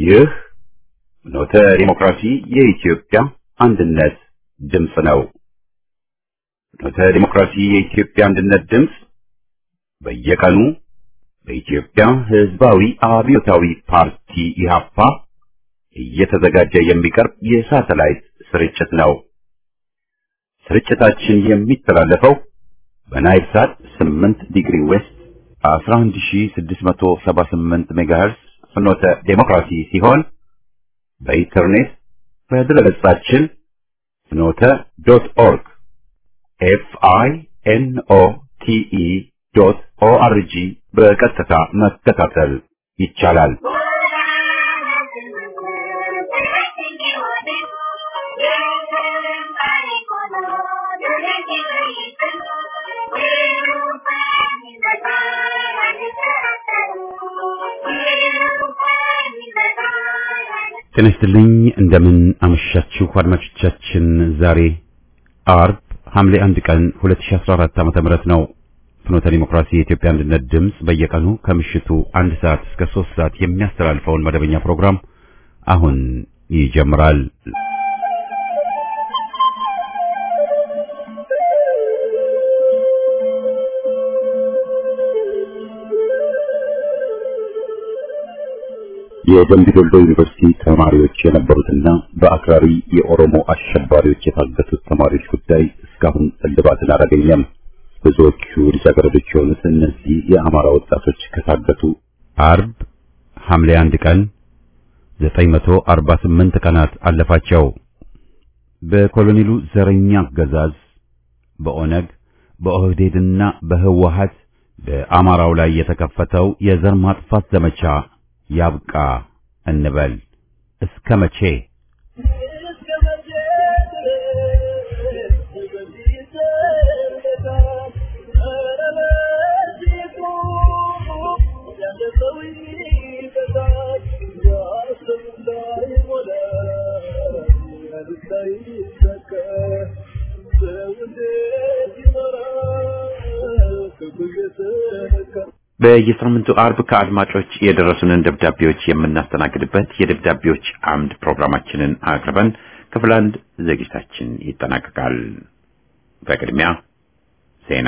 ይህ ኖተ ዲሞክራሲ የኢትዮጵያ አንድነት ድምፅ ነው። ኖተ ዲሞክራሲ የኢትዮጵያ አንድነት ድምፅ በየቀኑ በኢትዮጵያ ሕዝባዊ አብዮታዊ ፓርቲ ኢህአፓ እየተዘጋጀ የሚቀርብ የሳተላይት ስርጭት ነው። ስርጭታችን የሚተላለፈው በናይል ሳት 8 ዲግሪ ዌስት 11678 ሜጋሄርስ ፍኖተ ዴሞክራሲ ሲሆን በኢንተርኔት በድረገጻችን ፍኖተ ዶት ኦርግ ኤፍ አይ ኤን ኦ ቲ ኢ ዶት ኦ አር ጂ በቀጥታ መከታተል ይቻላል። ጤና ይስጥልኝ። እንደምን አመሻችሁ አድማጮቻችን። ዛሬ አርብ ሐምሌ አንድ ቀን 2014 ዓ.ም ነው። ፍኖተ ዲሞክራሲ የኢትዮጵያ አንድነት ድምፅ በየቀኑ ከምሽቱ አንድ ሰዓት እስከ ሶስት ሰዓት የሚያስተላልፈውን መደበኛ ፕሮግራም አሁን ይጀምራል። የደምቢ ዶሎ ዩኒቨርሲቲ ተማሪዎች የነበሩትና በአክራሪ የኦሮሞ አሸባሪዎች የታገቱት ተማሪዎች ጉዳይ እስካሁን እልባትን አላገኘም። ብዙዎቹ ልጃገረዶች የሆኑት እነዚህ የአማራ ወጣቶች ከታገቱ አርብ ሐምሌ አንድ ቀን 948 ቀናት አለፋቸው። በኮሎኔሉ ዘረኛ አገዛዝ በኦነግ በኦህዴድና በህወሀት በአማራው ላይ የተከፈተው የዘር ማጥፋት ዘመቻ ያብቃ እንበል። እስከ መቼ? በየሳምንቱ አርብ ከአድማጮች የደረሱንን ደብዳቤዎች የምናስተናግድበት የደብዳቤዎች አምድ ፕሮግራማችንን አቅርበን ክፍል አንድ ዝግጅታችን ይጠናቀቃል። በቅድሚያ ዜና።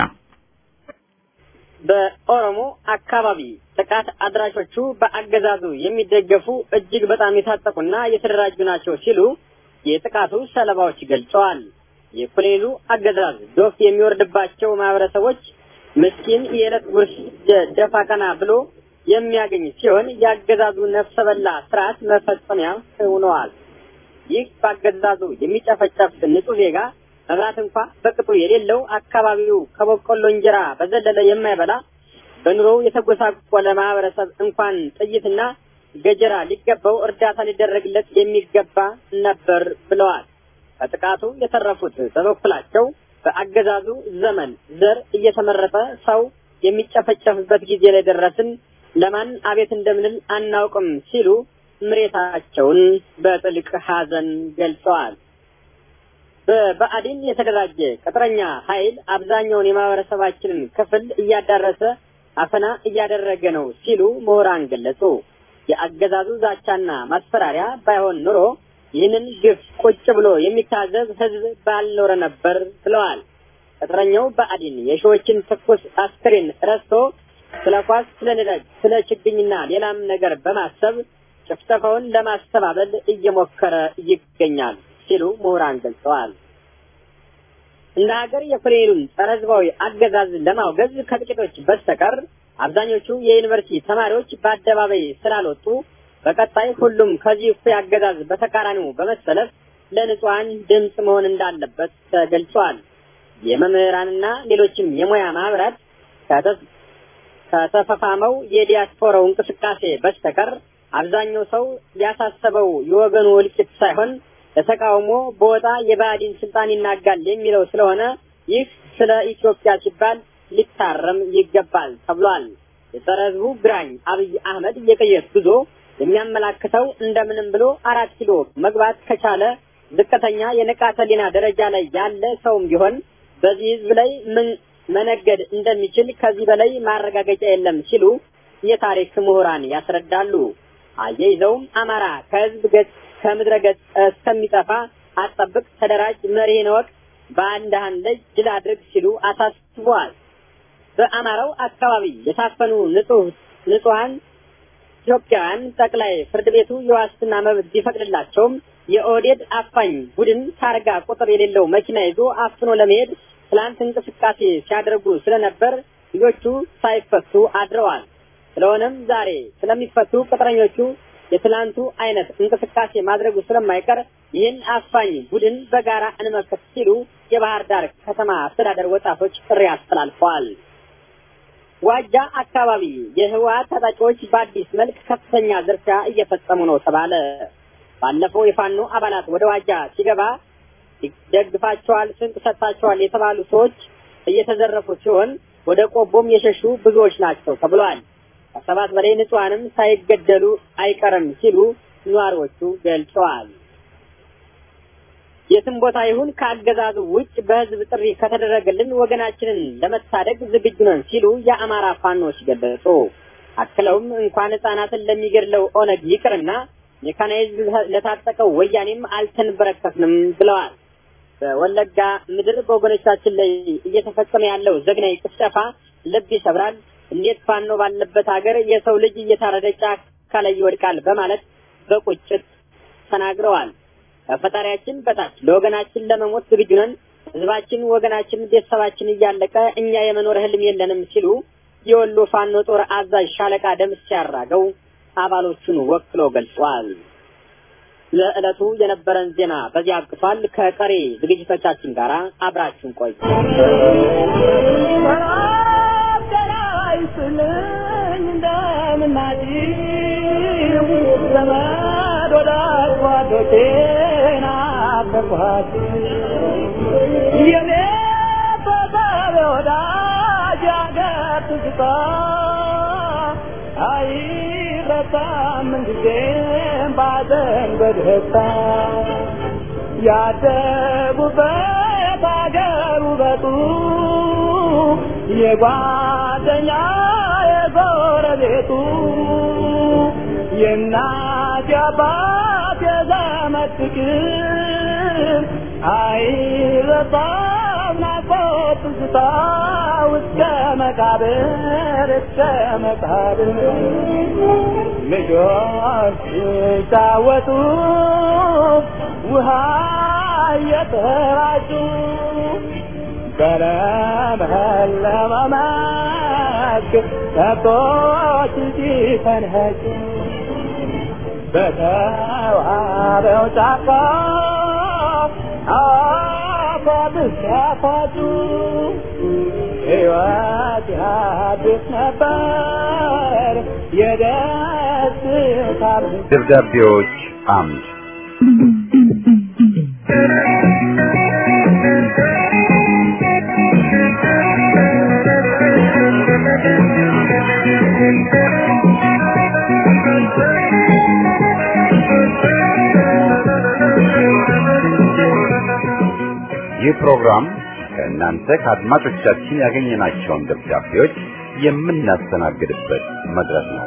በኦሮሞ አካባቢ ጥቃት አድራሾቹ በአገዛዙ የሚደገፉ እጅግ በጣም የታጠቁና የተደራጁ ናቸው ሲሉ የጥቃቱ ሰለባዎች ገልጸዋል። የኮሎኔሉ አገዛዝ ዶፍ የሚወርድባቸው ማህበረሰቦች ምስኪን የዕለት ጉርስ ደፋ ቀና ብሎ የሚያገኝ ሲሆን የአገዛዙ ነፍሰ በላ ስርዓት መፈጸሚያ ሆነዋል። ይህ በአገዛዙ የሚጨፈጨፍ ንጹህ ዜጋ መብራት እንኳ በቅጡ የሌለው አካባቢው ከበቆሎ እንጀራ በዘለለ የማይበላ በኑሮው የተጎሳቆለ ማህበረሰብ እንኳን ጥይትና ገጀራ ሊገባው እርዳታ ሊደረግለት የሚገባ ነበር ብለዋል። ከጥቃቱ የተረፉት በበኩላቸው በአገዛዙ ዘመን ዘር እየተመረጠ ሰው የሚጨፈጨፍበት ጊዜ ላይ ደረስን፣ ለማን አቤት እንደምንል አናውቅም ሲሉ ምሬታቸውን በጥልቅ ሐዘን ገልጸዋል። በብአዴን የተደራጀ ቅጥረኛ ኃይል አብዛኛውን የማህበረሰባችንን ክፍል እያዳረሰ አፈና እያደረገ ነው ሲሉ ምሁራን ገለጹ። የአገዛዙ ዛቻና ማስፈራሪያ ባይሆን ኑሮ ይህንን ግፍ ቁጭ ብሎ የሚታዘዝ ህዝብ ባልኖረ ነበር ብለዋል። ቅጥረኛው ብአዴን የሺዎችን ትኩስ አስክሬን ረስቶ ስለ ኳስ፣ ስለ ነዳጅ፣ ስለ ችግኝና ሌላም ነገር በማሰብ ጭፍጨፋውን ለማስተባበል እየሞከረ ይገኛል ሲሉ ምሁራን ገልጸዋል። እንደ ሀገር የኮሎኔሉን ጸረ ህዝባዊ አገዛዝ ለማውገዝ ከጥቂቶች በስተቀር አብዛኞቹ የዩኒቨርሲቲ ተማሪዎች በአደባባይ ስላልወጡ በቀጣይ ሁሉም ከዚህ እኩይ አገዛዝ በተቃራኒው በመሰለፍ ለንጹሐን ድምፅ መሆን እንዳለበት ተገልጿል። የመምህራንና ሌሎችም የሙያ ማህበራት ከተፈፋመው የዲያስፖራው እንቅስቃሴ በስተቀር አብዛኛው ሰው ያሳሰበው የወገኑ እልቂት ሳይሆን ለተቃውሞ በወጣ የብአዴን ስልጣን ይናጋል የሚለው ስለሆነ ይህ ስለ ኢትዮጵያ ሲባል ሊታረም ይገባል ተብሏል። የጸረ ህዝቡ ግራኝ አብይ አህመድ የቅየት ጉዞ የሚያመላክተው እንደምንም ብሎ አራት ኪሎ መግባት ከቻለ ዝቅተኛ የንቃተ ህሊና ደረጃ ላይ ያለ ሰውም ቢሆን በዚህ ህዝብ ላይ ምን መነገድ እንደሚችል ከዚህ በላይ ማረጋገጫ የለም ሲሉ የታሪክ ምሁራን ያስረዳሉ። አያይዘውም አማራ ከህዝብ ገጽ ከምድረ ገጽ እስከሚጠፋ አጠብቅ፣ ተደራጅ፣ መሪህን እወቅ፣ በአንድህን ላይ ድል አድርግ ሲሉ አሳስበዋል። በአማራው አካባቢ የታፈኑ ንጹህ ንጹሐን ኢትዮጵያውያን ጠቅላይ ፍርድ ቤቱ የዋስትና መብት ቢፈቅድላቸውም የኦህዴድ አፋኝ ቡድን ታርጋ ቁጥር የሌለው መኪና ይዞ አፍኖ ለመሄድ ትላንት እንቅስቃሴ ሲያደርጉ ስለነበር ልጆቹ ሳይፈቱ አድረዋል። ስለሆነም ዛሬ ስለሚፈቱ ቅጥረኞቹ የትላንቱ አይነት እንቅስቃሴ ማድረጉ ስለማይቀር ይህን አፋኝ ቡድን በጋራ እንመክት ሲሉ የባህር ዳር ከተማ አስተዳደር ወጣቶች ጥሪ አስተላልፈዋል። ዋጃ አካባቢ የህወሓት ታጣቂዎች በአዲስ መልክ ከፍተኛ ዝርፊያ እየፈጸሙ ነው ተባለ። ባለፈው የፋኖ አባላት ወደ ዋጃ ሲገባ ደግፋቸዋል፣ ስንቅ ሰጥታቸዋል የተባሉ ሰዎች እየተዘረፉ ሲሆን ወደ ቆቦም የሸሹ ብዙዎች ናቸው ተብሏል። ከሰባት በላይ ንጹሐንም ሳይገደሉ አይቀርም ሲሉ ነዋሪዎቹ ገልጸዋል። የትም ቦታ ይሁን ከአገዛዙ ውጭ በህዝብ ጥሪ ከተደረገልን ወገናችንን ለመታደግ ዝግጁ ነን ሲሉ የአማራ ፋኖች ገለጹ። አክለውም እንኳን ህጻናትን ለሚገድለው ኦነግ ይቅርና ሜካናይዝድ ለታጠቀው ወያኔም አልተንበረከትንም ብለዋል። በወለጋ ምድር በወገኖቻችን ላይ እየተፈጸመ ያለው ዘግናኝ ጭፍጨፋ ልብ ይሰብራል። እንዴት ፋኖ ባለበት ሀገር የሰው ልጅ እየታረደ ጫካ ላይ ይወድቃል በማለት በቁጭት ተናግረዋል። ከፈጣሪያችን በታች ለወገናችን ለመሞት ዝግጁ ነን። ህዝባችን፣ ወገናችን፣ ቤተሰባችን እያለቀ እኛ የመኖር ህልም የለንም ሲሉ የወሎ ፋኖ ጦር አዛዥ ሻለቃ ደምስ ሲያራገው አባሎቹን ወክሎ ገልጿል። ለዕለቱ የነበረን ዜና በዚህ አብቅቷል። ከቀሪ ዝግጅቶቻችን ጋር አብራችሁን ቆዩ። አይረሳም ምንጊዜም ባዘን በደስታ ያደጉበት አገር ውበቱ የጓደኛ የጎረቤቱ የእናት የአባት የዘመድ ፍቅር አይረሳም ናፍቆት ትዝታ እስከ መቃብር እስከ መቃብር ልጆች ሲጫወቱ ውሃ እየተራጩ በለመለመ መስክ ከብቶች ሲፈንህጩ በተዋበው ጫካ አፏት ሲያፋጩ ሕይወት ያድስ ነበር የደስታ ደብዳቤዎች አምድ ይህ ፕሮግራም ከእናንተ ከአድማጮቻችን ያገኘናቸውን ደብዳቤዎች የምናስተናግድበት መድረክ ነው።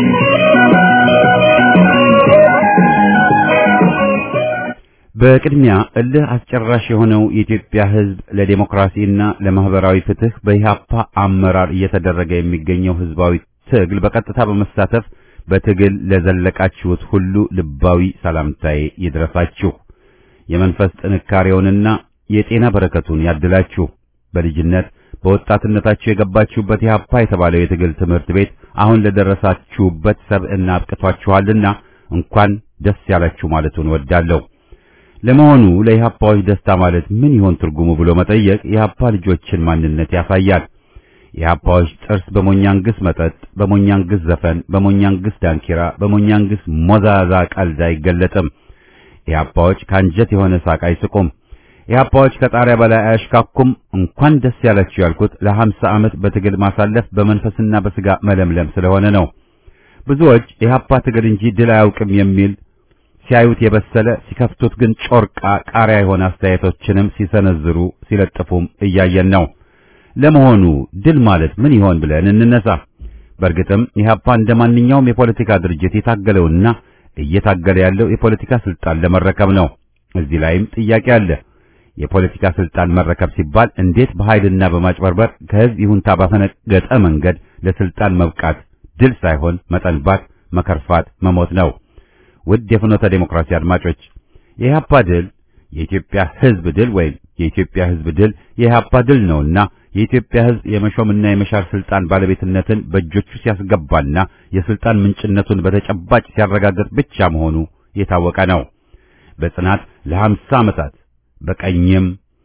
በቅድሚያ እልህ አስጨራሽ የሆነው የኢትዮጵያ ሕዝብ ለዴሞክራሲና ለማህበራዊ ፍትህ በኢህአፓ አመራር እየተደረገ የሚገኘው ህዝባዊ ትግል በቀጥታ በመሳተፍ በትግል ለዘለቃችሁት ሁሉ ልባዊ ሰላምታዬ ይድረሳችሁ። የመንፈስ ጥንካሬውንና የጤና በረከቱን ያድላችሁ። በልጅነት በወጣትነታችሁ የገባችሁበት ኢህአፓ የተባለው የትግል ትምህርት ቤት አሁን ለደረሳችሁበት ሰብዕና አብቅቷችኋልና እንኳን ደስ ያላችሁ ማለቱን እወዳለሁ። ለመሆኑ ለኢህአፓዎች ደስታ ማለት ምን ይሆን ትርጉሙ ብሎ መጠየቅ የኢህአፓ ልጆችን ማንነት ያሳያል። የኢህአፓዎች ጥርስ በሞኛንግስ መጠጥ፣ በሞኛንግስ ዘፈን፣ በሞኛንግስ ዳንኪራ፣ በሞኛንግስ ሞዛዛ ቀልድ አይገለጥም። ኢህአፓዎች ከአንጀት የሆነ ሳቅ አይስቁም። ኢህአፓዎች ከጣሪያ በላይ አያሽካኩም። እንኳን ደስ ያላችሁ ያልኩት ለሀምሳ ዓመት በትግል ማሳለፍ በመንፈስና በስጋ መለምለም ስለሆነ ነው። ብዙዎች ኢህአፓ ትግል እንጂ ድል አያውቅም የሚል ሲያዩት የበሰለ ሲከፍቱት ግን ጮርቃ ቃሪያ የሆነ አስተያየቶችንም ሲሰነዝሩ ሲለጥፉም እያየን ነው። ለመሆኑ ድል ማለት ምን ይሆን ብለን እንነሳ። በእርግጥም ኢህአፓ እንደ ማንኛውም የፖለቲካ ድርጅት የታገለውና እየታገለ ያለው የፖለቲካ ስልጣን ለመረከብ ነው። እዚህ ላይም ጥያቄ አለ። የፖለቲካ ስልጣን መረከብ ሲባል እንዴት በኃይልና በማጭበርበር ከህዝብ ይሁንታ ባፈነገጠ መንገድ ለስልጣን መብቃት ድል ሳይሆን መጠንባት፣ መከርፋት፣ መሞት ነው። ውድ የፍኖተ ዴሞክራሲ አድማጮች የኢህአፓ ድል የኢትዮጵያ ህዝብ ድል ወይም የኢትዮጵያ ህዝብ ድል የኢህአፓ ድል ነውና የኢትዮጵያ ህዝብ የመሾምና የመሻር ስልጣን ባለቤትነትን በእጆቹ ሲያስገባና የስልጣን ምንጭነቱን በተጨባጭ ሲያረጋግጥ ብቻ መሆኑ የታወቀ ነው። በጽናት ለሀምሳ ዓመታት በቀኝም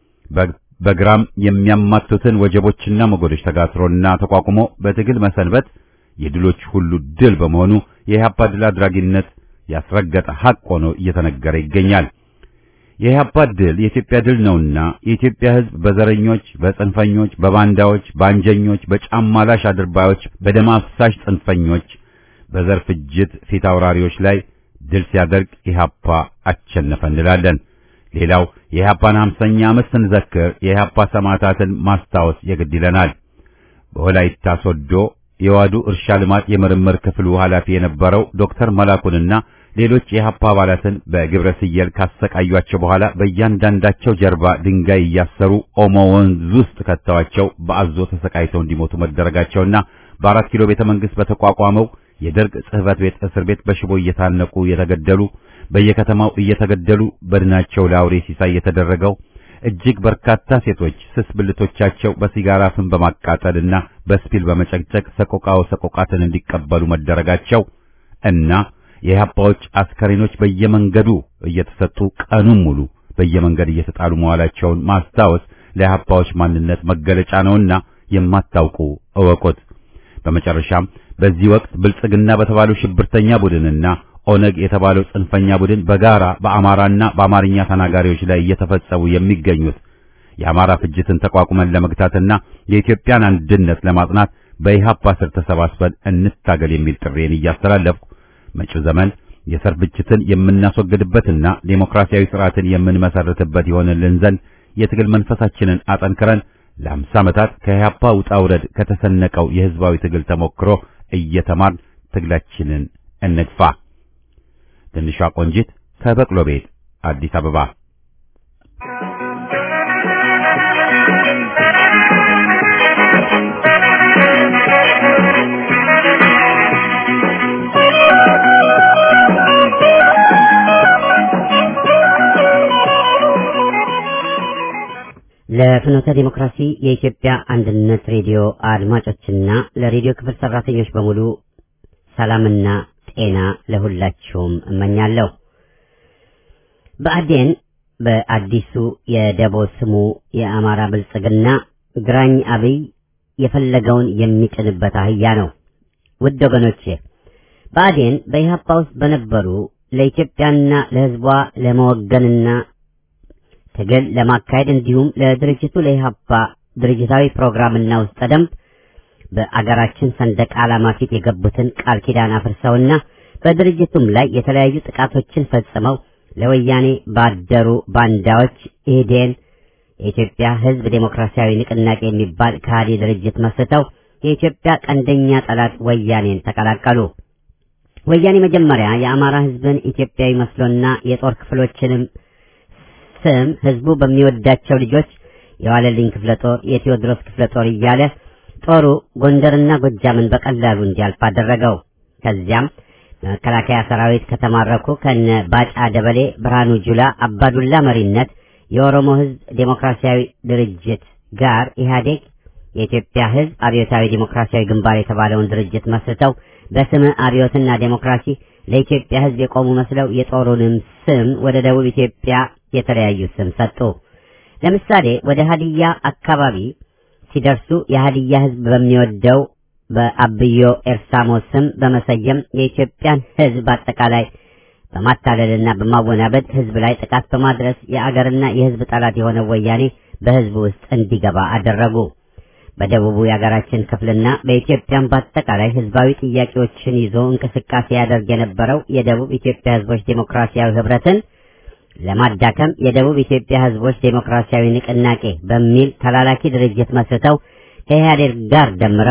በግራም የሚያማቱትን ወጀቦችና ሞገዶች ተጋትሮና ተቋቁሞ በትግል መሰንበት የድሎች ሁሉ ድል በመሆኑ የኢህአፓ ድል አድራጊነት ያስረገጠ ሐቅ ሆኖ እየተነገረ ይገኛል። የኢህአፓ ድል የኢትዮጵያ ድል ነውና የኢትዮጵያ ህዝብ በዘረኞች፣ በጽንፈኞች፣ በባንዳዎች፣ በአንጀኞች፣ በጫማ ላሽ አድርባዮች፣ በደም አፍሳሽ ጽንፈኞች፣ በዘር ፍጅት ፊት አውራሪዎች ላይ ድል ሲያደርግ ኢህአፓ አሸነፈ እንላለን። ሌላው የኢህአፓን ሃምሳኛ ዓመት ስንዘክር የኢህአፓ ሰማዕታትን ማስታወስ የግድ ይለናል። በወላይታ ሶዶ የዋዱ እርሻ ልማት የምርምር ክፍሉ ኃላፊ የነበረው ዶክተር መላኩንና ሌሎች የኢህአፓ አባላትን በግብረ ስየል ካሰቃዩአቸው በኋላ በእያንዳንዳቸው ጀርባ ድንጋይ እያሰሩ ኦሞ ወንዝ ውስጥ ከተዋቸው በአዞ ተሰቃይተው እንዲሞቱ መደረጋቸውና በአራት ኪሎ ቤተ መንግስት በተቋቋመው የደርግ ጽሕፈት ቤት እስር ቤት በሽቦ እየታነቁ የተገደሉ በየከተማው እየተገደሉ በድናቸው ለአውሬ ሲሳይ የተደረገው እጅግ በርካታ ሴቶች ስስ ብልቶቻቸው በሲጋራ ፍም በማቃጠልና በስፒል በመጨቅጨቅ ሰቆቃው ሰቆቃትን እንዲቀበሉ መደረጋቸው እና የኢህአፓዎች አስከሬኖች በየመንገዱ እየተሰጡ ቀኑን ሙሉ በየመንገድ እየተጣሉ መዋላቸውን ማስታወስ ለኢህአፓዎች ማንነት መገለጫ ነውና የማታውቁ እወቁት። በመጨረሻም በዚህ ወቅት ብልጽግና በተባለው ሽብርተኛ ቡድንና ኦነግ የተባለው ጽንፈኛ ቡድን በጋራ በአማራና በአማርኛ ተናጋሪዎች ላይ እየተፈጸሙ የሚገኙት የአማራ ፍጅትን ተቋቁመን ለመግታትና የኢትዮጵያን አንድነት ለማጽናት በኢህአፓ ስር ተሰባስበን እንታገል የሚል ጥሬን እያስተላለፍኩ መጪው ዘመን የዘር ፍጅትን የምናስወግድበትና ዴሞክራሲያዊ ስርዓትን የምንመሰርትበት ይሆንልን ዘንድ የትግል መንፈሳችንን አጠንክረን ለአምሳ ዓመታት ከኢህአፓ ውጣ ውረድ ከተሰነቀው የህዝባዊ ትግል ተሞክሮ እየተማርን ትግላችንን እንግፋ። ትንሿ ቆንጂት ከበቅሎ ቤት አዲስ አበባ። ለፍኖተ ዲሞክራሲ የኢትዮጵያ አንድነት ሬዲዮ አድማጮችና ለሬዲዮ ክፍል ሰራተኞች በሙሉ ሰላምና ጤና ለሁላችሁም እመኛለሁ። በአዴን በአዲሱ የደቦ ስሙ የአማራ ብልጽግና ግራኝ አብይ የፈለገውን የሚጭንበት አህያ ነው። ውድ ወገኖቼ በአዴን በኢህአፓ ውስጥ በነበሩ ለኢትዮጵያና ለሕዝቧ ለመወገንና ትግል ለማካሄድ እንዲሁም ለድርጅቱ ለኢህአፓ ድርጅታዊ ፕሮግራምና ውስጠ ደንብ በአገራችን ሰንደቅ ዓላማ ፊት የገቡትን ቃል ኪዳን አፍርሰውና በድርጅቱም ላይ የተለያዩ ጥቃቶችን ፈጽመው ለወያኔ ባደሩ ባንዳዎች ኢህዴን የኢትዮጵያ ሕዝብ ዴሞክራሲያዊ ንቅናቄ የሚባል ከሃዲ ድርጅት መስርተው የኢትዮጵያ ቀንደኛ ጠላት ወያኔን ተቀላቀሉ። ወያኔ መጀመሪያ የአማራ ሕዝብን ኢትዮጵያዊ መስሎና የጦር ክፍሎችንም ስም ህዝቡ በሚወዳቸው ልጆች የዋለልኝ ክፍለ ጦር፣ የቴዎድሮስ ክፍለ ጦር እያለ ጦሩ ጎንደርና ጎጃምን በቀላሉ እንዲያልፍ አደረገው። ከዚያም በመከላከያ ሰራዊት ከተማረኩ ከነ ባጫ ደበሌ፣ ብርሃኑ ጁላ፣ አባዱላ መሪነት የኦሮሞ ህዝብ ዴሞክራሲያዊ ድርጅት ጋር ኢህአዴግ የኢትዮጵያ ህዝብ አብዮታዊ ዴሞክራሲያዊ ግንባር የተባለውን ድርጅት መስርተው በስመ አብዮትና ዴሞክራሲ ለኢትዮጵያ ህዝብ የቆሙ መስለው የጦሩንም ስም ወደ ደቡብ ኢትዮጵያ የተለያዩ ስም ሰጡ። ለምሳሌ ወደ ሀዲያ አካባቢ ሲደርሱ የሀዲያ ህዝብ በሚወደው በአብዮ ኤርሳሞ ስም በመሰየም የኢትዮጵያን ህዝብ አጠቃላይ በማታለልና በማወናበድ ህዝብ ላይ ጥቃት በማድረስ የአገርና የህዝብ ጠላት የሆነው ወያኔ በህዝብ ውስጥ እንዲገባ አደረጉ። በደቡቡ የአገራችን ክፍልና በኢትዮጵያም በአጠቃላይ ህዝባዊ ጥያቄዎችን ይዞ እንቅስቃሴ ያደርግ የነበረው የደቡብ ኢትዮጵያ ህዝቦች ዴሞክራሲያዊ ህብረትን ለማዳከም የደቡብ ኢትዮጵያ ህዝቦች ዴሞክራሲያዊ ንቅናቄ በሚል ተላላኪ ድርጅት መስርተው ከኢህአዴግ ጋር ደምረው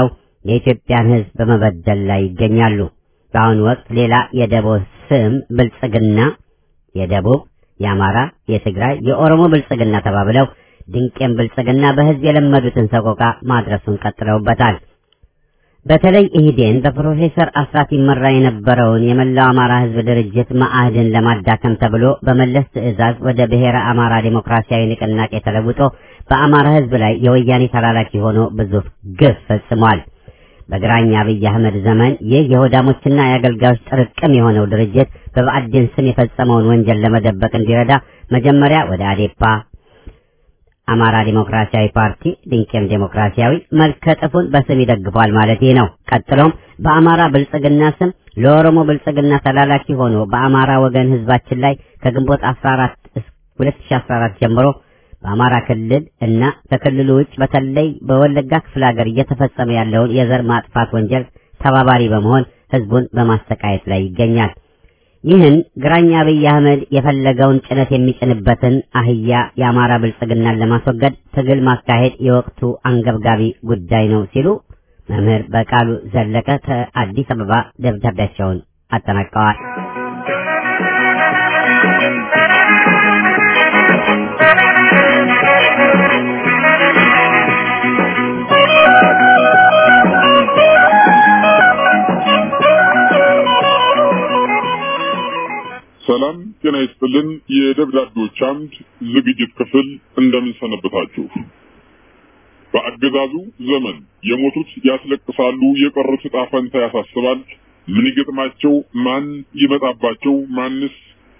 የኢትዮጵያን ሕዝብ በመበደል ላይ ይገኛሉ። በአሁኑ ወቅት ሌላ የደቦ ስም ብልጽግና የደቡብ፣ የአማራ፣ የትግራይ፣ የኦሮሞ ብልጽግና ተባብለው ድንቄም ብልጽግና በሕዝብ የለመዱትን ሰቆቃ ማድረሱን ቀጥለውበታል። በተለይ ኢህዴን በፕሮፌሰር አስራት ይመራ የነበረውን የመላው አማራ ሕዝብ ድርጅት መአህድን ለማዳከም ተብሎ በመለስ ትዕዛዝ ወደ ብሔረ አማራ ዴሞክራሲያዊ ንቅናቄ ተለውጦ በአማራ ሕዝብ ላይ የወያኔ ተላላኪ ሆኖ ብዙ ግፍ ፈጽሟል። በግራኝ አብይ አህመድ ዘመን ይህ የሆዳሞችና የአገልጋዮች ጥርቅም የሆነው ድርጅት በብአዴን ስም የፈጸመውን ወንጀል ለመደበቅ እንዲረዳ መጀመሪያ ወደ አዴፓ አማራ ዲሞክራሲያዊ ፓርቲ ድንቄም ዴሞክራሲያዊ መልከ ጥፉን በስም ይደግፏል ማለት ነው። ቀጥሎም በአማራ ብልጽግና ስም ለኦሮሞ ብልጽግና ተላላኪ ሆኖ በአማራ ወገን ህዝባችን ላይ ከግንቦት 14 2014 ጀምሮ በአማራ ክልል እና ከክልሉ ውጭ በተለይ በወለጋ ክፍለ ሀገር እየተፈጸመ ያለውን የዘር ማጥፋት ወንጀል ተባባሪ በመሆን ህዝቡን በማሰቃየት ላይ ይገኛል። ይህን ግራኝ አብይ አህመድ የፈለገውን ጭነት የሚጭንበትን አህያ የአማራ ብልጽግናን ለማስወገድ ትግል ማካሄድ የወቅቱ አንገብጋቢ ጉዳይ ነው ሲሉ መምህር በቃሉ ዘለቀ ከአዲስ አበባ ደብዳቤያቸውን አጠናቀዋል። ሰላም ጤና ይስጥልን። የደብዳቤዎች አምድ ዝግጅት ክፍል እንደምን ሰነበታችሁ? በአገዛዙ ዘመን የሞቱት ያስለቅሳሉ፣ የቀሩት ዕጣ ፈንታ ያሳስባል። ምን ይገጥማቸው፣ ማን ይመጣባቸው፣ ማንስ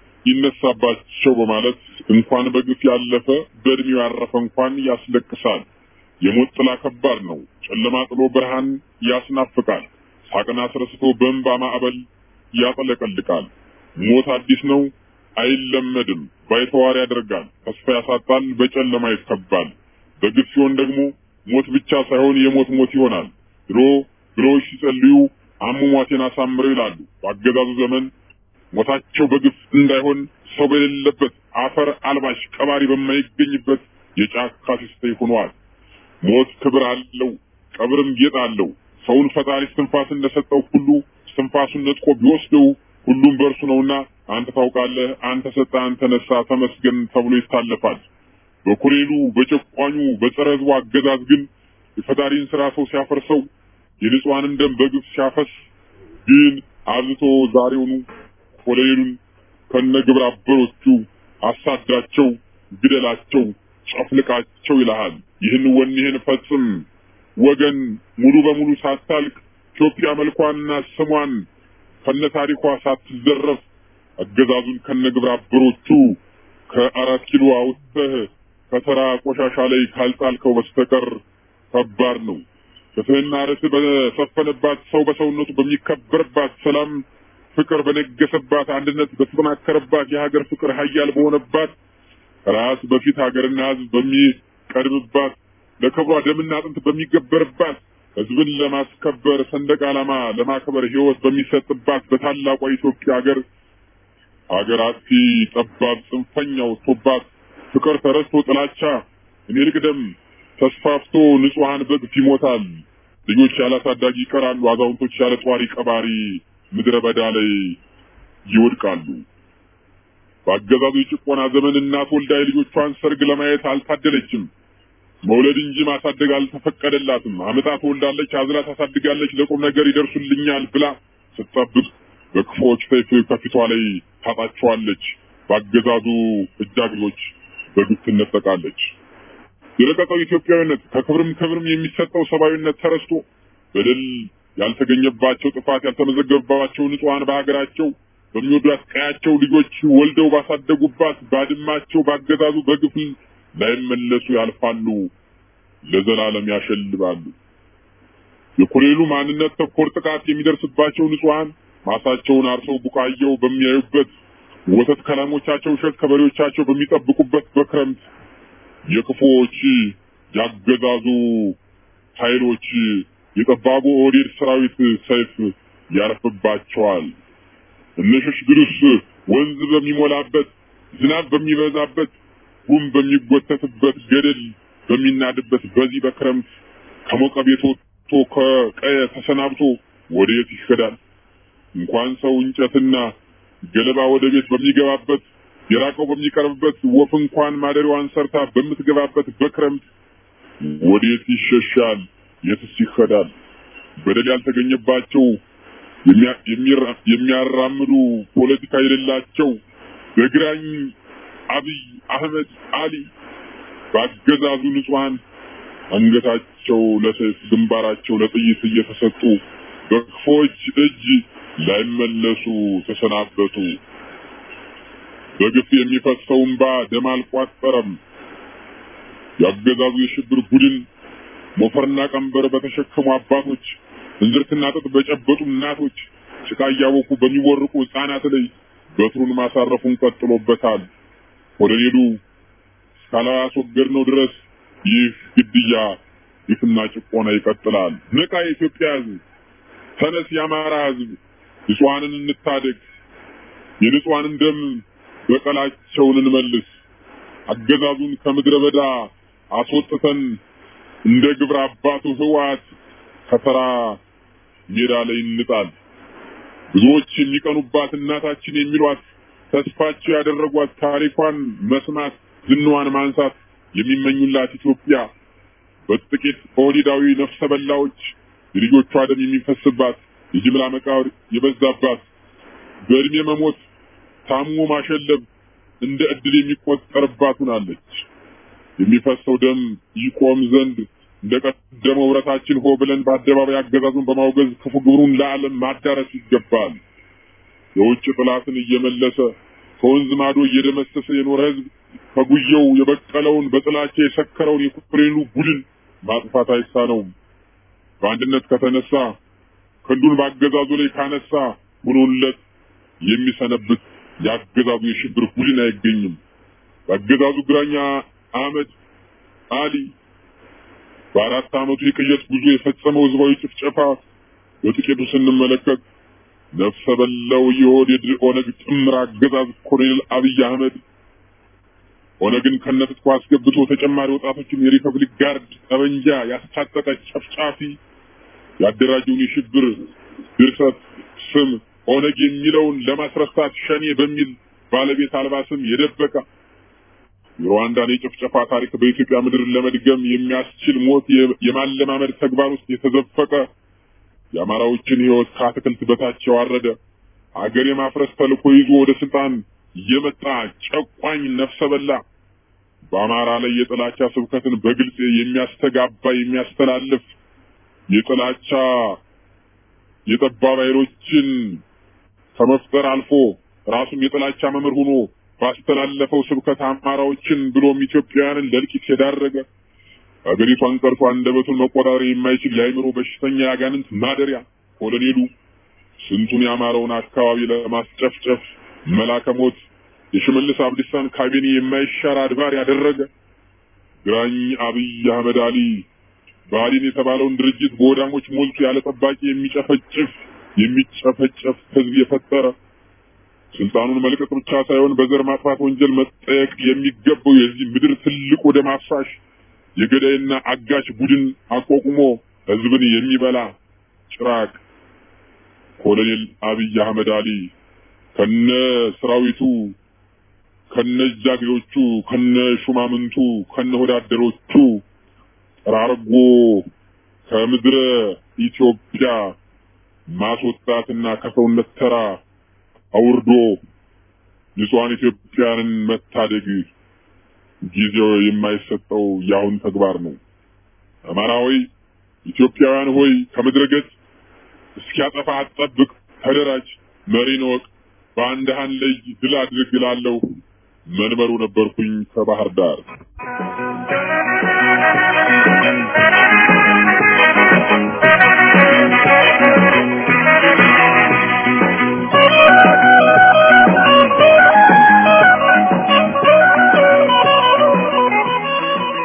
ይነሳባቸው በማለት እንኳን በግፍ ያለፈ በእድሜው ያረፈ እንኳን ያስለቅሳል። የሞት ጥላ ከባድ ነው። ጨለማ ጥሎ ብርሃን ያስናፍቃል። ሳቅን አስረስቶ በእንባ ማዕበል ያጠለቀልቃል። ሞት አዲስ ነው፣ አይለመድም። ባይተዋር ያደርጋል፣ ተስፋ ያሳጣል፣ በጨለማ ይከባል። በግፍ ሲሆን ደግሞ ሞት ብቻ ሳይሆን የሞት ሞት ይሆናል። ድሮ ድሮዎች ሲጸልዩ አሟሟቴን አሳምረው ይላሉ። በአገዛዙ ዘመን ሞታቸው በግፍ እንዳይሆን ሰው በሌለበት አፈር አልባሽ ቀባሪ በማይገኝበት የጫካ ሲስተይ ሆኗል። ሞት ክብር አለው፣ ቀብርም ጌጥ አለው። ሰውን ፈጣሪ እስትንፋስ እንደሰጠው ሁሉ እስትንፋሱን ነጥቆ ቢወስደው ሁሉም በእርሱ ነውና አንተ ታውቃለህ፣ አንተ ሰጠ፣ አንተ ነሳ፣ ተመስገን ተብሎ ይታለፋል። በኮሌሉ በጨቋኙ በጸረ ሕዝቡ አገዛዝ ግን የፈጣሪን ስራ ሰው ሲያፈርሰው የንጹሐንን ደም በግፍ ሲያፈስ ግን አብዝቶ ዛሬውኑ ኮሎኔሉን ከነ ግብረ አበሮቹ አሳዳቸው፣ ግደላቸው፣ ጨፍልቃቸው ይልሃል። ይህን ወኔህን ፈጽም ወገን፣ ሙሉ በሙሉ ሳታልቅ ኢትዮጵያ መልኳንና ስሟን ከነ ታሪኳ ሳትዘረፍ አገዛዙን ከነ ግብረ አበሮቹ ከአራት ኪሎ አውጥተህ ከተራ ቆሻሻ ላይ ካልጣልከው በስተቀር ከባድ ነው። ፍትህና ርትዕ በሰፈነባት ሰው በሰውነቱ በሚከበርባት ሰላም ፍቅር በነገሰባት አንድነት በተጠናከረባት የሀገር ፍቅር ሀያል በሆነባት ራስ በፊት ሀገርና ሕዝብ በሚቀድምባት ለክብሯ ደምና አጥንት በሚገበርባት ሕዝብን ለማስከበር ሰንደቅ ዓላማ ለማክበር ሕይወት በሚሰጥባት በታላቋ ኢትዮጵያ ሀገር ሀገር አጥፊ ጠባብ ጽንፈኛ ወጥቶባት ፍቅር ተረስቶ ጥላቻ እኔ ልቅደም ተስፋፍቶ ንጹሐን በግፍ ይሞታል። ልጆች ያለ አሳዳጊ ይቀራሉ። አዛውንቶች ያለ ጧሪ ቀባሪ ምድረ በዳ ላይ ይወድቃሉ። በአገዛዙ የጭቆና ዘመን እናት ወልዳ የልጆቿን ሰርግ ለማየት አልታደለችም። መውለድ እንጂ ማሳደግ አልተፈቀደላትም። አመጣ ትወልዳለች፣ አዝላ ታሳድጋለች፣ ለቁም ነገር ይደርሱልኛል ብላ ስትጠብቅ በክፉዎች ሰይፍ ከፊቷ ላይ ታጣቸዋለች። በአገዛዙ እጃግሎች በግፍ ትነጠቃለች። የረቀቀው ኢትዮጵያዊነት ከክብርም ክብርም የሚሰጠው ሰብአዊነት ተረስቶ በደል ያልተገኘባቸው ጥፋት ያልተመዘገበባቸው ንጹሐን በሀገራቸው በሚወዷት ቀያቸው ልጆች ወልደው ባሳደጉባት ባድማቸው ባገዛዙ በግፍ ላይመለሱ ያልፋሉ፣ ለዘላለም ያሸልባሉ። የኮሌሉ ማንነት ተኮር ጥቃት የሚደርስባቸው ንጹሐን ማሳቸውን አርሰው ቡቃየው በሚያዩበት ወተት ከላሞቻቸው እሸት ከበሬዎቻቸው በሚጠብቁበት በክረምት የክፉዎች ያገዛዙ ኃይሎች የጠባቡ ኦህዴድ ሰራዊት ሰይፍ ያርፍባቸዋል። እነሽሽ ግሩስ ወንዝ በሚሞላበት ዝናብ በሚበዛበት ጉም በሚጎተትበት ገደል በሚናድበት በዚህ በክረምት ከሞቀ ቤት ወጥቶ ከቀየ ተሰናብቶ ወዴት ይሄዳል? እንኳን ሰው እንጨትና ገለባ ወደ ቤት በሚገባበት የራቀው በሚቀርብበት ወፍ እንኳን ማደሪያዋን ሰርታ በምትገባበት በክረምት ወዴት ይሸሻል? የትስ ይሄዳል? በደል ያልተገኘባቸው የሚያራምዱ ፖለቲካ የሌላቸው በግራኝ አብይ አህመድ አሊ በአገዛዙ ንጹሐን አንገታቸው ለሰይፍ ግንባራቸው ለጥይት እየተሰጡ በክፎች እጅ ላይመለሱ ተሰናበቱ። በግፍ የሚፈሰው እንባ ደም አልቋጠረም። የአገዛዙ የሽብር ቡድን ሞፈርና ቀንበር በተሸከሙ አባቶች፣ እንዝርትና ጥጥ በጨበጡ እናቶች፣ ጭቃ እያቦኩ በሚወርቁ ሕፃናት ላይ በትሩን ማሳረፉን ቀጥሎበታል። ኮሎኔሉ እስካላስወገድነው ድረስ ይህ ግድያ፣ ግፍና ጭቆና ይቀጥላል። ንቃ የኢትዮጵያ ሕዝብ፣ ተነስ የአማራ ሕዝብ፣ ንጹሐንን እንታደግ፣ የንጹሐንን ደም በቀላቸውን እንመልስ፣ አገዛዙን ከምድረ በዳ አስወጥተን እንደ ግብረ አባቱ ህወሓት ከተራ ሜዳ ላይ እንጣል። ብዙዎች የሚቀኑባት እናታችን የሚሏት ተስፋቸው ያደረጓት ታሪኳን መስማት ዝናዋን ማንሳት የሚመኙላት ኢትዮጵያ በጥቂት ኦህዴዳዊ ነፍሰ በላዎች የልጆቿ ደም የሚፈስባት የጅምላ መቃብር የበዛባት በእድሜ መሞት ታሞ ማሸለብ እንደ እድል የሚቆጠርባት ሆናለች። የሚፈሰው ደም ይቆም ዘንድ እንደ ቀደመው ህብረታችን ሆ ብለን በአደባባይ አገዛዙን በማውገዝ ክፉ ግብሩን ለዓለም ማዳረስ ይገባል። የውጭ ጥላትን እየመለሰ ከወንዝ ማዶ እየደመሰሰ የኖረ ህዝብ ከጉየው የበቀለውን በጥላቻ የሰከረውን የኮሎኔሉ ቡድን ማጥፋት አይሳነውም። በአንድነት ከተነሳ ክንዱን በአገዛዙ ላይ ካነሳ ሆኖለት የሚሰነብት የአገዛዙ የሽብር ቡድን አይገኝም። በአገዛዙ ግራኛ አህመድ አሊ በአራት ዓመቱ የቅየት ጉዞ የፈጸመው ህዝባዊ ጭፍጨፋ በጥቂቱ ስንመለከት ነፍሰ በላው የኦህዴድ ኦነግ ጥምር አገዛዝ ኮሎኔል አብይ አህመድ ኦነግን ከነትጥቁ አስገብቶ ተጨማሪ ወጣቶችን የሪፐብሊክ ጋርድ ጠበንጃ ያስታጠቀ ጨፍጫፊ ያደራጀውን የሽብር ድርሰት ስም ኦነግ የሚለውን ለማስረሳት ሸኔ በሚል ባለቤት አልባ ስም የደበቀ የሩዋንዳን የጭፍጨፋ ታሪክ በኢትዮጵያ ምድር ለመድገም የሚያስችል ሞት የማለማመድ ተግባር ውስጥ የተዘፈቀ የአማራዎችን ህይወት ከአትክልት በታች ያዋረደ አገር የማፍረስ ተልዕኮ ይዞ ወደ ስልጣን የመጣ ጨቋኝ ነፍሰ በላ በአማራ ላይ የጥላቻ ስብከትን በግልጽ የሚያስተጋባ የሚያስተላልፍ የጥላቻ የጠባብ ኃይሎችን ከመፍጠር አልፎ ራሱም የጥላቻ መምህር ሆኖ ባስተላለፈው ስብከት አማራዎችን ብሎም ኢትዮጵያውያንን ለእልቂት የዳረገ አገሪቷን ቀርቶ አንደበቱን መቆጣጠር የማይችል የአእምሮ በሽተኛ ያጋንንት ማደሪያ ኮሎኔሉ ስንቱን የአማራውን አካባቢ ለማስጨፍጨፍ መላከ ሞት የሽመልስ አብዲሳን ካቢኔ የማይሻር አድባር ያደረገ ግራኝ አብይ አህመድ አሊ ብአዴን የተባለውን ድርጅት በወዳሞች ሞልቶ ያለ ጠባቂ የሚጨፈጭፍ የሚጨፈጨፍ ህዝብ የፈጠረ ስልጣኑን መልቀቅ ብቻ ሳይሆን በዘር ማጥፋት ወንጀል መጠየቅ የሚገባው የዚህ ምድር ትልቁ ደም አፍሳሽ የገዳይና አጋች ቡድን አቋቁሞ ህዝብን የሚበላ ጭራቅ ኮሎኔል አብይ አህመድ አሊ ከነ ሰራዊቱ ከነ ጃግሬዎቹ ከነ ሹማምንቱ ከነ ወዳደሮቹ ጠራርጎ ከምድረ ኢትዮጵያ ማስወጣትና ከሰውነት ተራ አውርዶ ንጹሐን ኢትዮጵያንን መታደግ ጊዜው የማይሰጠው የአሁን ተግባር ነው። አማራ ሆይ ኢትዮጵያውያን ሆይ ከምድረ ገጽ እስኪያጠፋ አትጠብቅ፣ ተደራጅ፣ መሪን ወቅ፣ በአንድ ሃን ላይ ድል አድርግ እላለሁ። መንበሩ ነበርኩኝ ከባህር ዳር።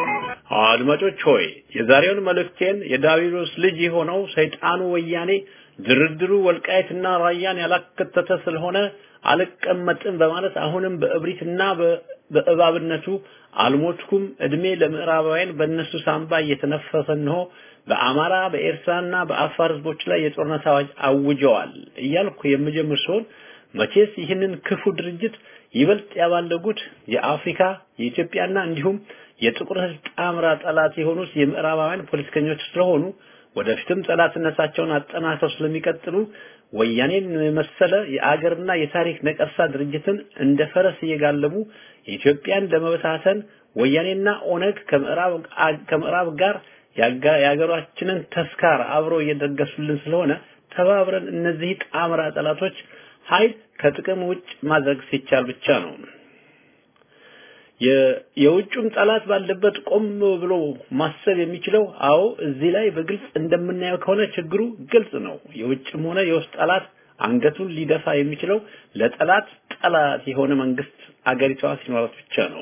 አድማጮች ሆይ የዛሬውን መልእክቴን የዳዊሎስ ልጅ የሆነው ሰይጣኑ ወያኔ ድርድሩ ወልቃይትና ራያን ያላከተተ ስለሆነ አልቀመጥም በማለት አሁንም በእብሪትና በእባብነቱ አልሞትኩም እድሜ ለምዕራባውያን በእነሱ ሳንባ እየተነፈሰ ነው በአማራ በኤርትራና በአፋር ህዝቦች ላይ የጦርነት አዋጅ አውጀዋል እያልኩ የምጀምር ሲሆን መቼስ ይህንን ክፉ ድርጅት ይበልጥ ያባለጉት የአፍሪካ የኢትዮጵያና እንዲሁም የጥቁር ህዝብ ጣምራ ጠላት የሆኑት የምዕራባውያን ፖለቲከኞች ስለሆኑ ወደፊትም ጠላትነታቸውን አጠናክረው ስለሚቀጥሉ ወያኔን መሰለ የአገርና የታሪክ ነቀርሳ ድርጅትን እንደ ፈረስ እየጋለቡ ኢትዮጵያን ለመበታተን ወያኔና ኦነግ ከምዕራብ ከምዕራብ ጋር የሀገራችንን ተስካር አብሮ እየደገሱልን ስለሆነ ተባብረን እነዚህ ጣምራ ጠላቶች ኃይል ከጥቅም ውጭ ማድረግ ሲቻል ብቻ ነው። የውጩም ጠላት ባለበት ቆም ብሎ ማሰብ የሚችለው አዎ እዚህ ላይ በግልጽ እንደምናየው ከሆነ ችግሩ ግልጽ ነው። የውጭም ሆነ የውስጥ ጠላት አንገቱን ሊደፋ የሚችለው ለጠላት ጠላት የሆነ መንግስት አገሪቷ ሲኖራት ብቻ ነው።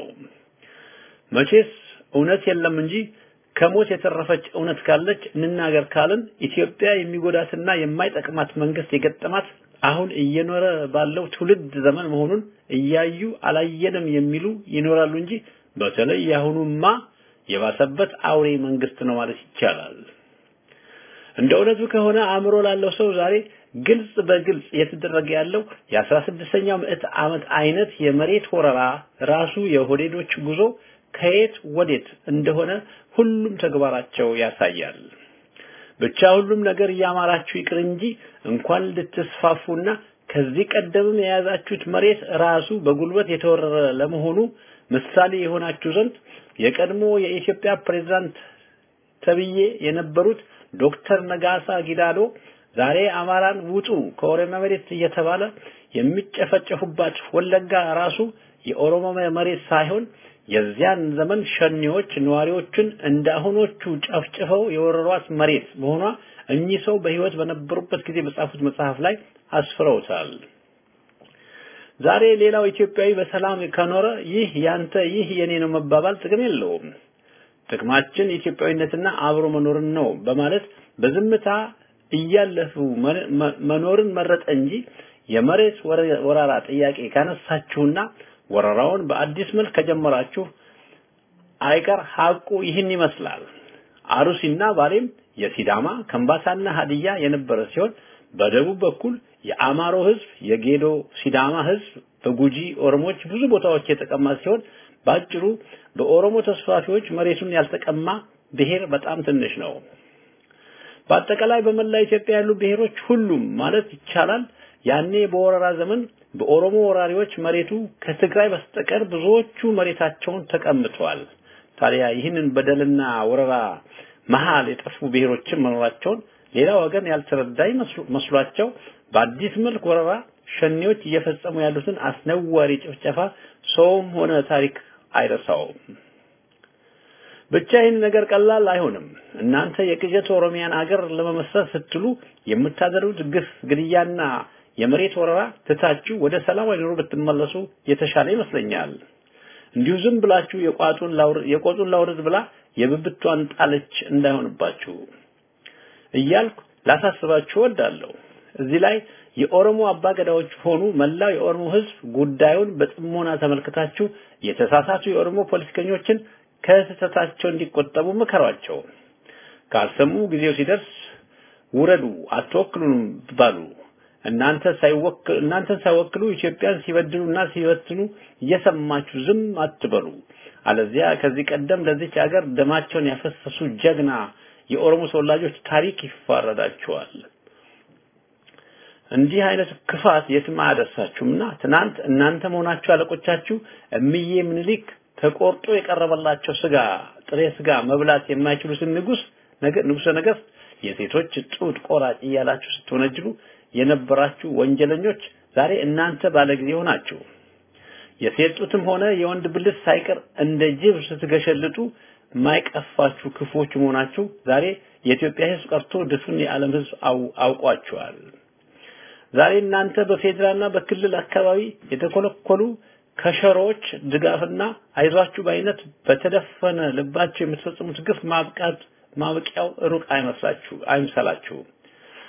መቼስ እውነት የለም እንጂ ከሞት የተረፈች እውነት ካለች እንናገር ካልን ኢትዮጵያ የሚጎዳትና የማይጠቅማት መንግስት የገጠማት አሁን እየኖረ ባለው ትውልድ ዘመን መሆኑን እያዩ አላየንም የሚሉ ይኖራሉ እንጂ በተለይ የአሁኑማ የባሰበት አውሬ መንግስት ነው ማለት ይቻላል። እንደ እውነቱ ከሆነ አእምሮ ላለው ሰው ዛሬ ግልጽ በግልጽ እየተደረገ ያለው የአስራ ስድስተኛው ምዕት ዓመት አይነት የመሬት ወረራ ራሱ የሆዴዶች ጉዞ ከየት ወዴት እንደሆነ ሁሉም ተግባራቸው ያሳያል። ብቻ ሁሉም ነገር እያማራችሁ ይቅር እንጂ እንኳን ልትስፋፉና ከዚህ ቀደምም የያዛችሁት መሬት ራሱ በጉልበት የተወረረ ለመሆኑ ምሳሌ የሆናችሁ ዘንድ የቀድሞ የኢትዮጵያ ፕሬዝዳንት ተብዬ የነበሩት ዶክተር ነጋሳ ጊዳዶ ዛሬ አማራን ውጡ ከኦሮሚያ መሬት እየተባለ የሚጨፈጨፉባት ወለጋ ራሱ የኦሮሞ መሬት ሳይሆን የዚያን ዘመን ሸኔዎች ነዋሪዎችን እንደ አሁኖቹ ጨፍጭፈው የወረሯት መሬት መሆኗ እኚህ ሰው በህይወት በነበሩበት ጊዜ በጻፉት መጽሐፍ ላይ አስፍረውታል። ዛሬ ሌላው ኢትዮጵያዊ በሰላም ከኖረ ይህ ያንተ ይህ የኔ ነው መባባል ጥቅም የለውም። ጥቅማችን ኢትዮጵያዊነትና አብሮ መኖርን ነው በማለት በዝምታ እያለፉ መኖርን መረጠ እንጂ የመሬት ወረራ ጥያቄ ካነሳችሁና ወረራውን በአዲስ መልክ ከጀመራችሁ አይቀር ሀቁ ይህን ይመስላል። አሩሲና ባሌም የሲዳማ ከምባታና ሀዲያ የነበረ ሲሆን በደቡብ በኩል የአማሮ ህዝብ፣ የጌዶ ሲዳማ ህዝብ፣ በጉጂ ኦሮሞዎች ብዙ ቦታዎች የተቀማ ሲሆን ባጭሩ በኦሮሞ ተስፋፊዎች መሬቱን ያልተቀማ ብሔር በጣም ትንሽ ነው። በአጠቃላይ በመላ ኢትዮጵያ ያሉ ብሔሮች ሁሉም ማለት ይቻላል ያኔ በወረራ ዘመን በኦሮሞ ወራሪዎች መሬቱ ከትግራይ በስተቀር ብዙዎቹ መሬታቸውን ተቀምጠዋል። ታዲያ ይህንን በደልና ወረራ መሃል የጠፉ ብሔሮችን መኖራቸውን ሌላ ወገን ያልተረዳ መስሏቸው በአዲስ መልክ ወረራ ሸኔዎች እየፈጸሙ ያሉትን አስነዋሪ ጭፍጨፋ ሰውም ሆነ ታሪክ አይረሳውም። ብቻ ይህን ነገር ቀላል አይሆንም። እናንተ የቅዠት ኦሮሚያን አገር ለመመስረት ስትሉ የምታደርጉት ግፍ፣ ግድያና የመሬት ወረራ ትታችሁ ወደ ሰላማዊ ኑሮ ብትመለሱ የተሻለ ይመስለኛል። እንዲሁ ዝም ብላችሁ የቋጡን ላውርድ የቆጡን ላውርድ ብላ የብብቷን ጣለች እንዳይሆንባችሁ እያልኩ ላሳስባችሁ እወዳለሁ። እዚህ ላይ የኦሮሞ አባገዳዎች ሆኑ መላው የኦሮሞ ሕዝብ ጉዳዩን በጥሞና ተመልክታችሁ የተሳሳቱ የኦሮሞ ፖለቲከኞችን ከስህተታቸው እንዲቆጠቡ ምከሯቸው። ካልሰሙ ጊዜው ሲደርስ ውረዱ፣ አትወክሉንም ባሉ እናንተ ሳይወክሉ እናንተን ሳይወክሉ ኢትዮጵያን ሲበድሉና ሲበትኑ እየሰማችሁ ዝም አትበሉ። አለዚያ ከዚህ ቀደም ለዚች ሀገር ደማቸውን ያፈሰሱ ጀግና የኦሮሞ ተወላጆች ታሪክ ይፋረዳቸዋል። እንዲህ አይነት ክፋት የትም አያደርሳችሁምና ትናንት እናንተ መሆናችሁ አለቆቻችሁ እምዬ ምኒልክ ተቆርጦ የቀረበላቸው ስጋ ጥሬ ስጋ መብላት የማይችሉትን ንጉስ ነገር ንጉሰ ነገስት የሴቶች ጡት ቆራጭ እያላችሁ ስትወነጅሉ የነበራችሁ ወንጀለኞች ዛሬ እናንተ ባለጊዜ ሆናችሁ የሴት ጡትም ሆነ የወንድ ብልት ሳይቀር እንደ ጅብ ስትገሸልጡ ማይቀፋችሁ ክፎች መሆናችሁ ዛሬ የኢትዮጵያ ሕዝብ ቀርቶ ድፍን የዓለም ሕዝብ አውቋቸዋል። ዛሬ እናንተ በፌዴራልና በክልል አካባቢ የተኮለኮሉ ከሸሮዎች ድጋፍና አይዟችሁ ባይነት በተደፈነ ልባችሁ የምትፈጽሙት ግፍ ማብቃት ማብቂያው ሩቅ አይመስላችሁ አይምሰላችሁ።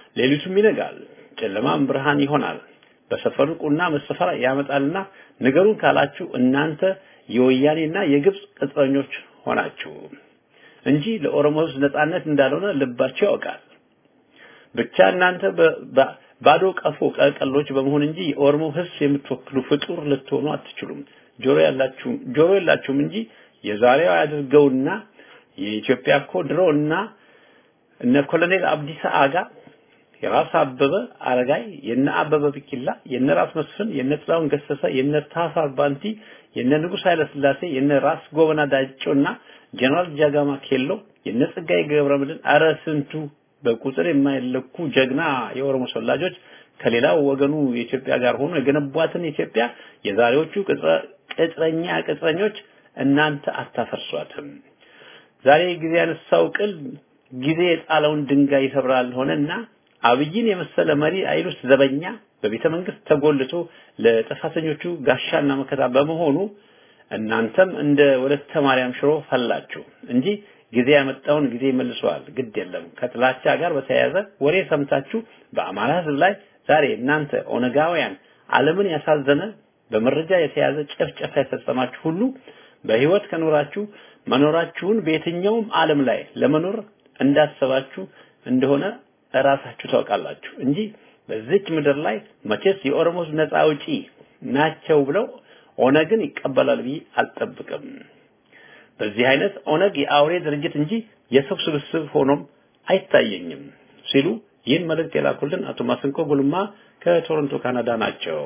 ሌሊቱም ይነጋል፣ ጨለማም ብርሃን ይሆናል። በሰፈሩ ቁና መሰፈር ያመጣልና ንገሩን ካላችሁ እናንተ የወያኔና የግብጽ ቅጥረኞች ሆናችሁ እንጂ ለኦሮሞ ሕዝብ ነጻነት እንዳልሆነ ልባቸው ያውቃል። ብቻ እናንተ ባዶ ቀፎ ቀቀሎች በመሆን እንጂ የኦሮሞ ሕዝብ የምትወክሉ ፍጡር ልትሆኑ አትችሉም። ጆሮ ያላችሁ ጆሮ የላችሁም እንጂ የዛሬው ያድርገውና የኢትዮጵያ እኮ ድሮ እና እነ ኮሎኔል አብዲሳ አጋ የራስ አበበ አረጋይ የነ አበበ ቢቂላ የነ ራስ መስፍን የነ ጥላሁን ገሰሰ የነ ታሳር ባንቲ የነ ንጉስ ኃይለ ስላሴ የነ ራስ ጎበና ዳጮና ጀነራል ጃጋማ ኬሎ የነ ጸጋዬ ገብረመድህን አረ ስንቱ በቁጥር የማይለኩ ጀግና የኦሮሞ ሰላጆች ከሌላው ወገኑ የኢትዮጵያ ጋር ሆኖ የገነቧትን ኢትዮጵያ የዛሬዎቹ ቅጥረኛ ቅጥረኞች እናንተ አታፈርሷትም። ዛሬ ጊዜ ያነሳው ቅል ጊዜ የጣለውን ድንጋይ ይሰብራል ሆነና አብይን የመሰለ መሪ አይሉስ ዘበኛ በቤተ መንግስት ተጎልቶ ለጥፋተኞቹ ጋሻና መከታ በመሆኑ እናንተም እንደ ወለተ ማርያም ሽሮ ፈላችሁ እንጂ ጊዜ ያመጣውን ጊዜ መልሰዋል። ግድ የለም። ከጥላቻ ጋር በተያያዘ ወሬ ሰምታችሁ በአማራ ህዝብ ላይ ዛሬ እናንተ ኦነጋውያን ዓለምን ያሳዘነ በመረጃ የተያዘ ጭፍጨፋ የፈጸማችሁ ሁሉ በህይወት ከኖራችሁ መኖራችሁን በየትኛውም ዓለም ላይ ለመኖር እንዳሰባችሁ እንደሆነ እራሳችሁ ታውቃላችሁ እንጂ በዚች ምድር ላይ መቼስ የኦሮሞ ህዝብ ነፃ አውጪ ናቸው ብለው ኦነግን ይቀበላል ብዬ አልጠብቅም። በዚህ አይነት ኦነግ የአውሬ ድርጅት እንጂ የሰው ስብስብ ሆኖም አይታየኝም ሲሉ ይህን መልእክት የላኩልን አቶ ማስንቆ ጉልማ ከቶሮንቶ ካናዳ ናቸው።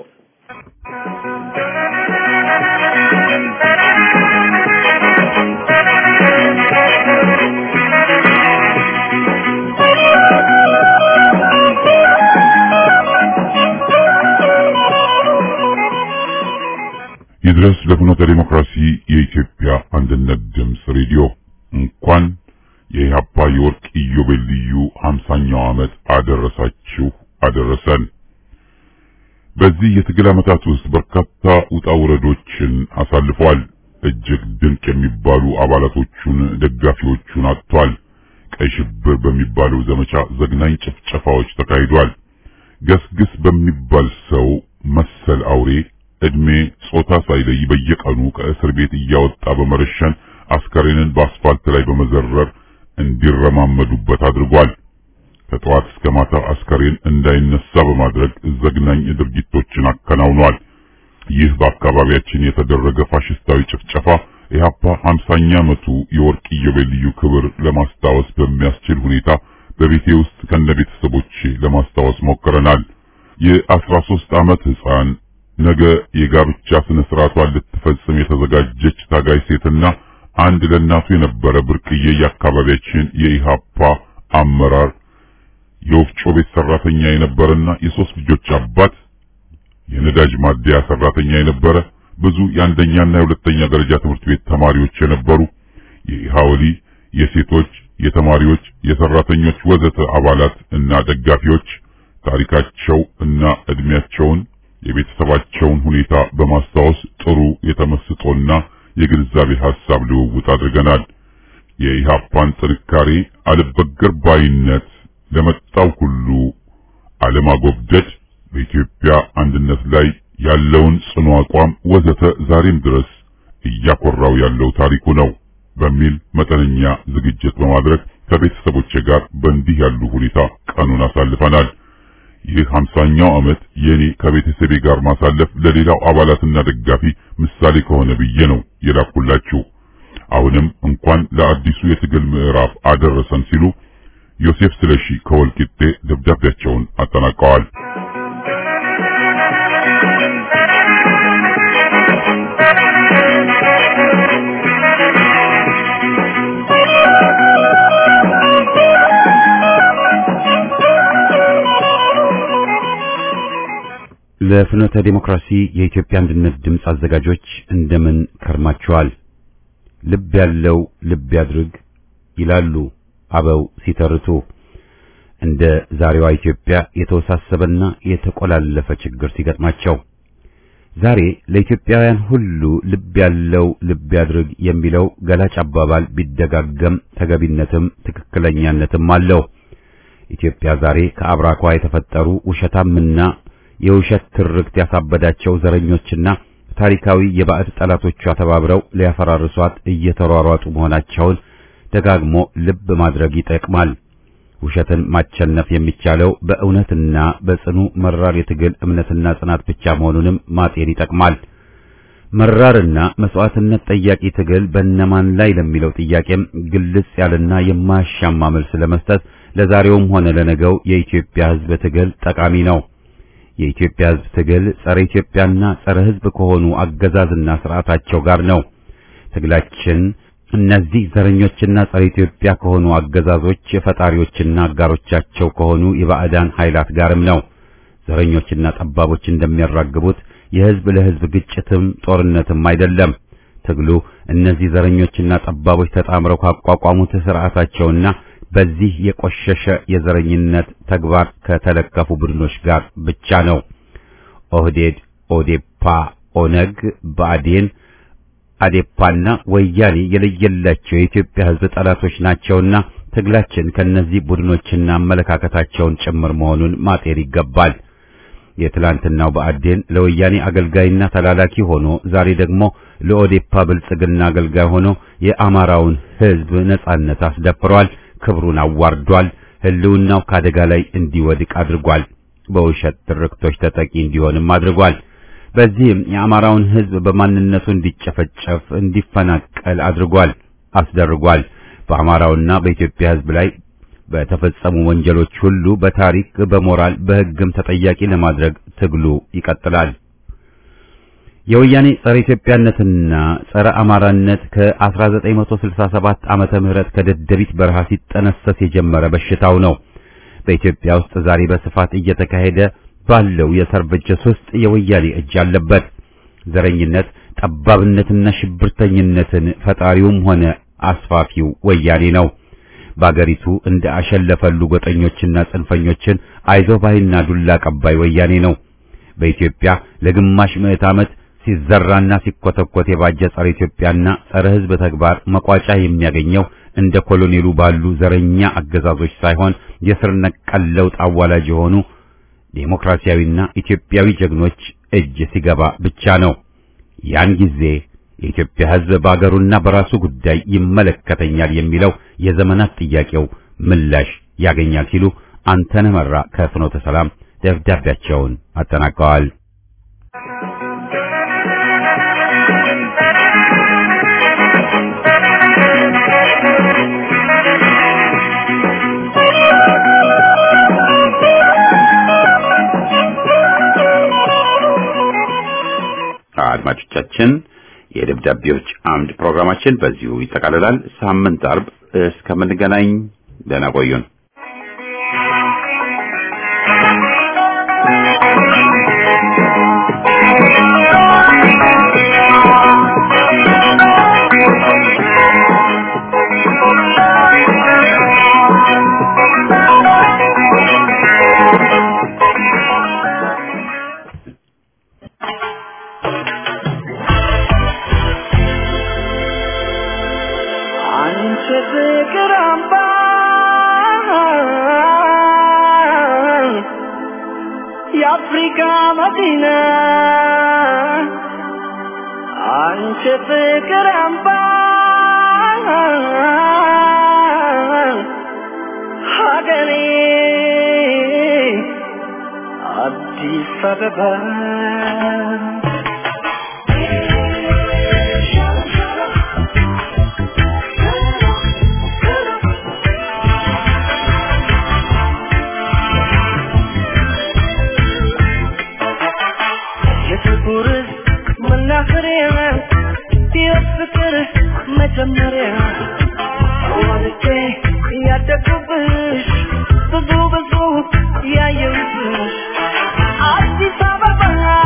ይድረስ ለፍኖተ ዲሞክራሲ የኢትዮጵያ አንድነት ድምፅ ሬዲዮ እንኳን የኢህአፓ የወርቅ ኢዮቤልዩ ሀምሳኛው ዓመት አደረሳችሁ አደረሰን። በዚህ የትግል ዓመታት ውስጥ በርካታ ውጣ ውረዶችን አሳልፏል። እጅግ ድንቅ የሚባሉ አባላቶቹን፣ ደጋፊዎቹን አጥቷል። ቀይ ሽብር በሚባለው ዘመቻ ዘግናኝ ጭፍጨፋዎች ተካሂዷል። ገስግስ በሚባል ሰው መሰል አውሬ እድሜ ጾታ ሳይለይ በየቀኑ ከእስር ቤት እያወጣ በመረሸን አስከሬንን በአስፋልት ላይ በመዘረር እንዲረማመዱበት አድርጓል። ከጠዋት እስከ ማታ አስከሬን እንዳይነሳ በማድረግ ዘግናኝ ድርጊቶችን አከናውኗል። ይህ በአካባቢያችን የተደረገ ፋሽስታዊ ጭፍጨፋ ኢህአፓ 50ኛ ዓመቱ የወርቅ ኢዮቤልዩ ክብር ለማስታወስ በሚያስችል ሁኔታ በቤቴ ውስጥ ከነ ቤተሰቦቼ ለማስታወስ ሞክረናል። የ13 ዓመት ሕፃን ነገ የጋብቻ ስነ ስርዓቷን ልትፈጽም የተዘጋጀች ታጋይ ሴትና አንድ ለእናቱ የነበረ ብርቅዬ የአካባቢያችን የኢሃፓ አመራር የወፍጮ ቤት ሰራተኛ የነበረና የሶስት ልጆች አባት የነዳጅ ማደያ ሰራተኛ የነበረ ብዙ የአንደኛና የሁለተኛ ደረጃ ትምህርት ቤት ተማሪዎች የነበሩ የኢሃወሊ የሴቶች፣ የተማሪዎች፣ የሰራተኞች ወዘተ አባላት እና ደጋፊዎች ታሪካቸው እና እድሜያቸውን የቤተሰባቸውን ሁኔታ በማስታወስ ጥሩ የተመስጦና የግንዛቤ ሐሳብ ልውውጥ አድርገናል። የኢሃፓን ጥንካሬ፣ አልበገር ባይነት፣ ለመጣው ሁሉ አለማጎብደድ፣ በኢትዮጵያ አንድነት ላይ ያለውን ጽኑ አቋም ወዘተ ዛሬም ድረስ እያኮራው ያለው ታሪኩ ነው በሚል መጠነኛ ዝግጅት በማድረግ ከቤተሰቦቼ ጋር በእንዲህ ያሉ ሁኔታ ቀኑን አሳልፈናል። ይህ ሀምሳኛው ዓመት የኔ ከቤተሰቤ ጋር ማሳለፍ ለሌላው አባላትና ደጋፊ ምሳሌ ከሆነ ብዬ ነው የላኩላችሁ። አሁንም እንኳን ለአዲሱ የትግል ምዕራፍ አደረሰን ሲሉ ዮሴፍ ስለሺ ከወልቂጤ ደብዳቤያቸውን አጠናቀዋል። ለፍኖተ ዲሞክራሲ የኢትዮጵያ አንድነት ድምፅ አዘጋጆች እንደምን ከርማችኋል? ልብ ያለው ልብ ያድርግ ይላሉ አበው ሲተርቱ። እንደ ዛሬዋ ኢትዮጵያ የተወሳሰበና የተቆላለፈ ችግር ሲገጥማቸው ዛሬ ለኢትዮጵያውያን ሁሉ ልብ ያለው ልብ ያድርግ የሚለው ገላጭ አባባል ቢደጋገም ተገቢነትም ትክክለኛነትም አለው። ኢትዮጵያ ዛሬ ከአብራኳ የተፈጠሩ ውሸታምና የውሸት ትርክት ያሳበዳቸው ዘረኞችና ታሪካዊ የባዕድ ጠላቶቿ ተባብረው ሊያፈራርሷት እየተሯሯጡ መሆናቸውን ደጋግሞ ልብ ማድረግ ይጠቅማል። ውሸትን ማቸነፍ የሚቻለው በእውነትና በጽኑ መራር የትግል እምነትና ጽናት ብቻ መሆኑንም ማጤን ይጠቅማል። መራርና መስዋዕትነት ጠያቂ ትግል በእነማን ላይ ለሚለው ጥያቄም ግልጽ ያለና የማያሻማ መልስ ለመስጠት ለዛሬውም ሆነ ለነገው የኢትዮጵያ ሕዝብ ትግል ጠቃሚ ነው። የኢትዮጵያ ሕዝብ ትግል ጸረ ኢትዮጵያና ጸረ ሕዝብ ከሆኑ አገዛዝና ስርዓታቸው ጋር ነው። ትግላችን እነዚህ ዘረኞችና ጸረ ኢትዮጵያ ከሆኑ አገዛዞች ፈጣሪዎችና አጋሮቻቸው ከሆኑ የባዕዳን ኃይላት ጋርም ነው። ዘረኞችና ጠባቦች እንደሚያራግቡት የሕዝብ ለሕዝብ ግጭትም ጦርነትም አይደለም። ትግሉ እነዚህ ዘረኞችና ጠባቦች ተጣምረው ካቋቋሙት ስርዓታቸውና በዚህ የቆሸሸ የዘረኝነት ተግባር ከተለከፉ ቡድኖች ጋር ብቻ ነው። ኦህዴድ፣ ኦዴፓ፣ ኦነግ፣ ብአዴን፣ አዴፓና ወያኔ የለየላቸው የኢትዮጵያ ሕዝብ ጠላቶች ናቸውና ትግላችን ከነዚህ ቡድኖችና አመለካከታቸውን ጭምር መሆኑን ማጤር ይገባል። የትላንትናው ብአዴን ለወያኔ አገልጋይና ተላላኪ ሆኖ ዛሬ ደግሞ ለኦዴፓ ብልጽግና አገልጋይ ሆኖ የአማራውን ሕዝብ ነጻነት አስደፍሯል። ክብሩን አዋርዷል። ህልውናው ከአደጋ ላይ እንዲወድቅ አድርጓል። በውሸት ትርክቶች ተጠቂ እንዲሆንም አድርጓል። በዚህም የአማራውን ህዝብ በማንነቱ እንዲጨፈጨፍ፣ እንዲፈናቀል አድርጓል አስደርጓል። በአማራውና በኢትዮጵያ ህዝብ ላይ በተፈጸሙ ወንጀሎች ሁሉ በታሪክ በሞራል በህግም ተጠያቂ ለማድረግ ትግሉ ይቀጥላል። የወያኔ ጸረ ኢትዮጵያነትና ጸረ አማራነት ከ1967 ዓመተ ምህረት ከደደቢት በረሃ ሲጠነሰስ የጀመረ በሽታው ነው። በኢትዮጵያ ውስጥ ዛሬ በስፋት እየተካሄደ ባለው የሰርበጀስ ውስጥ የወያኔ እጅ አለበት። ዘረኝነት፣ ጠባብነትና ሽብርተኝነትን ፈጣሪውም ሆነ አስፋፊው ወያኔ ነው። በአገሪቱ እንደ አሸለፈሉ ጎጠኞችና ጽንፈኞችን አይዞህ ባይና ዱላ ቀባይ ወያኔ ነው። በኢትዮጵያ ለግማሽ ምዕት ዓመት ሲዘራና ሲኮተኮት የባጀ ጸረ ኢትዮጵያና ጸረ ሕዝብ ተግባር መቋጫ የሚያገኘው እንደ ኮሎኔሉ ባሉ ዘረኛ አገዛዞች ሳይሆን የስር ነቀል ለውጥ አዋላጅ የሆኑ ዴሞክራሲያዊና ኢትዮጵያዊ ጀግኖች እጅ ሲገባ ብቻ ነው። ያን ጊዜ የኢትዮጵያ ሕዝብ በአገሩና በራሱ ጉዳይ ይመለከተኛል የሚለው የዘመናት ጥያቄው ምላሽ ያገኛል ሲሉ አንተነህ መራ ከፍኖተ ሰላም ደብዳቤያቸውን አጠናቀዋል። አድማጮቻችን የደብዳቤዎች አምድ ፕሮግራማችን በዚሁ ይጠቃልላል። ሳምንት አርብ እስከምንገናኝ ደህና ቆዩን። አንቺ ፍቅር አምባ የአፍሪካ መዲና አንቺ ፍቅር አምባ ሀገሬ አዲስ አበባ የጥቁር መናኸሪያ የፍቅር መጀመሪያ ወልጄ ያደግኩብሽ ብዙ ብዙ ያየሁብሽ አዲስ አበባ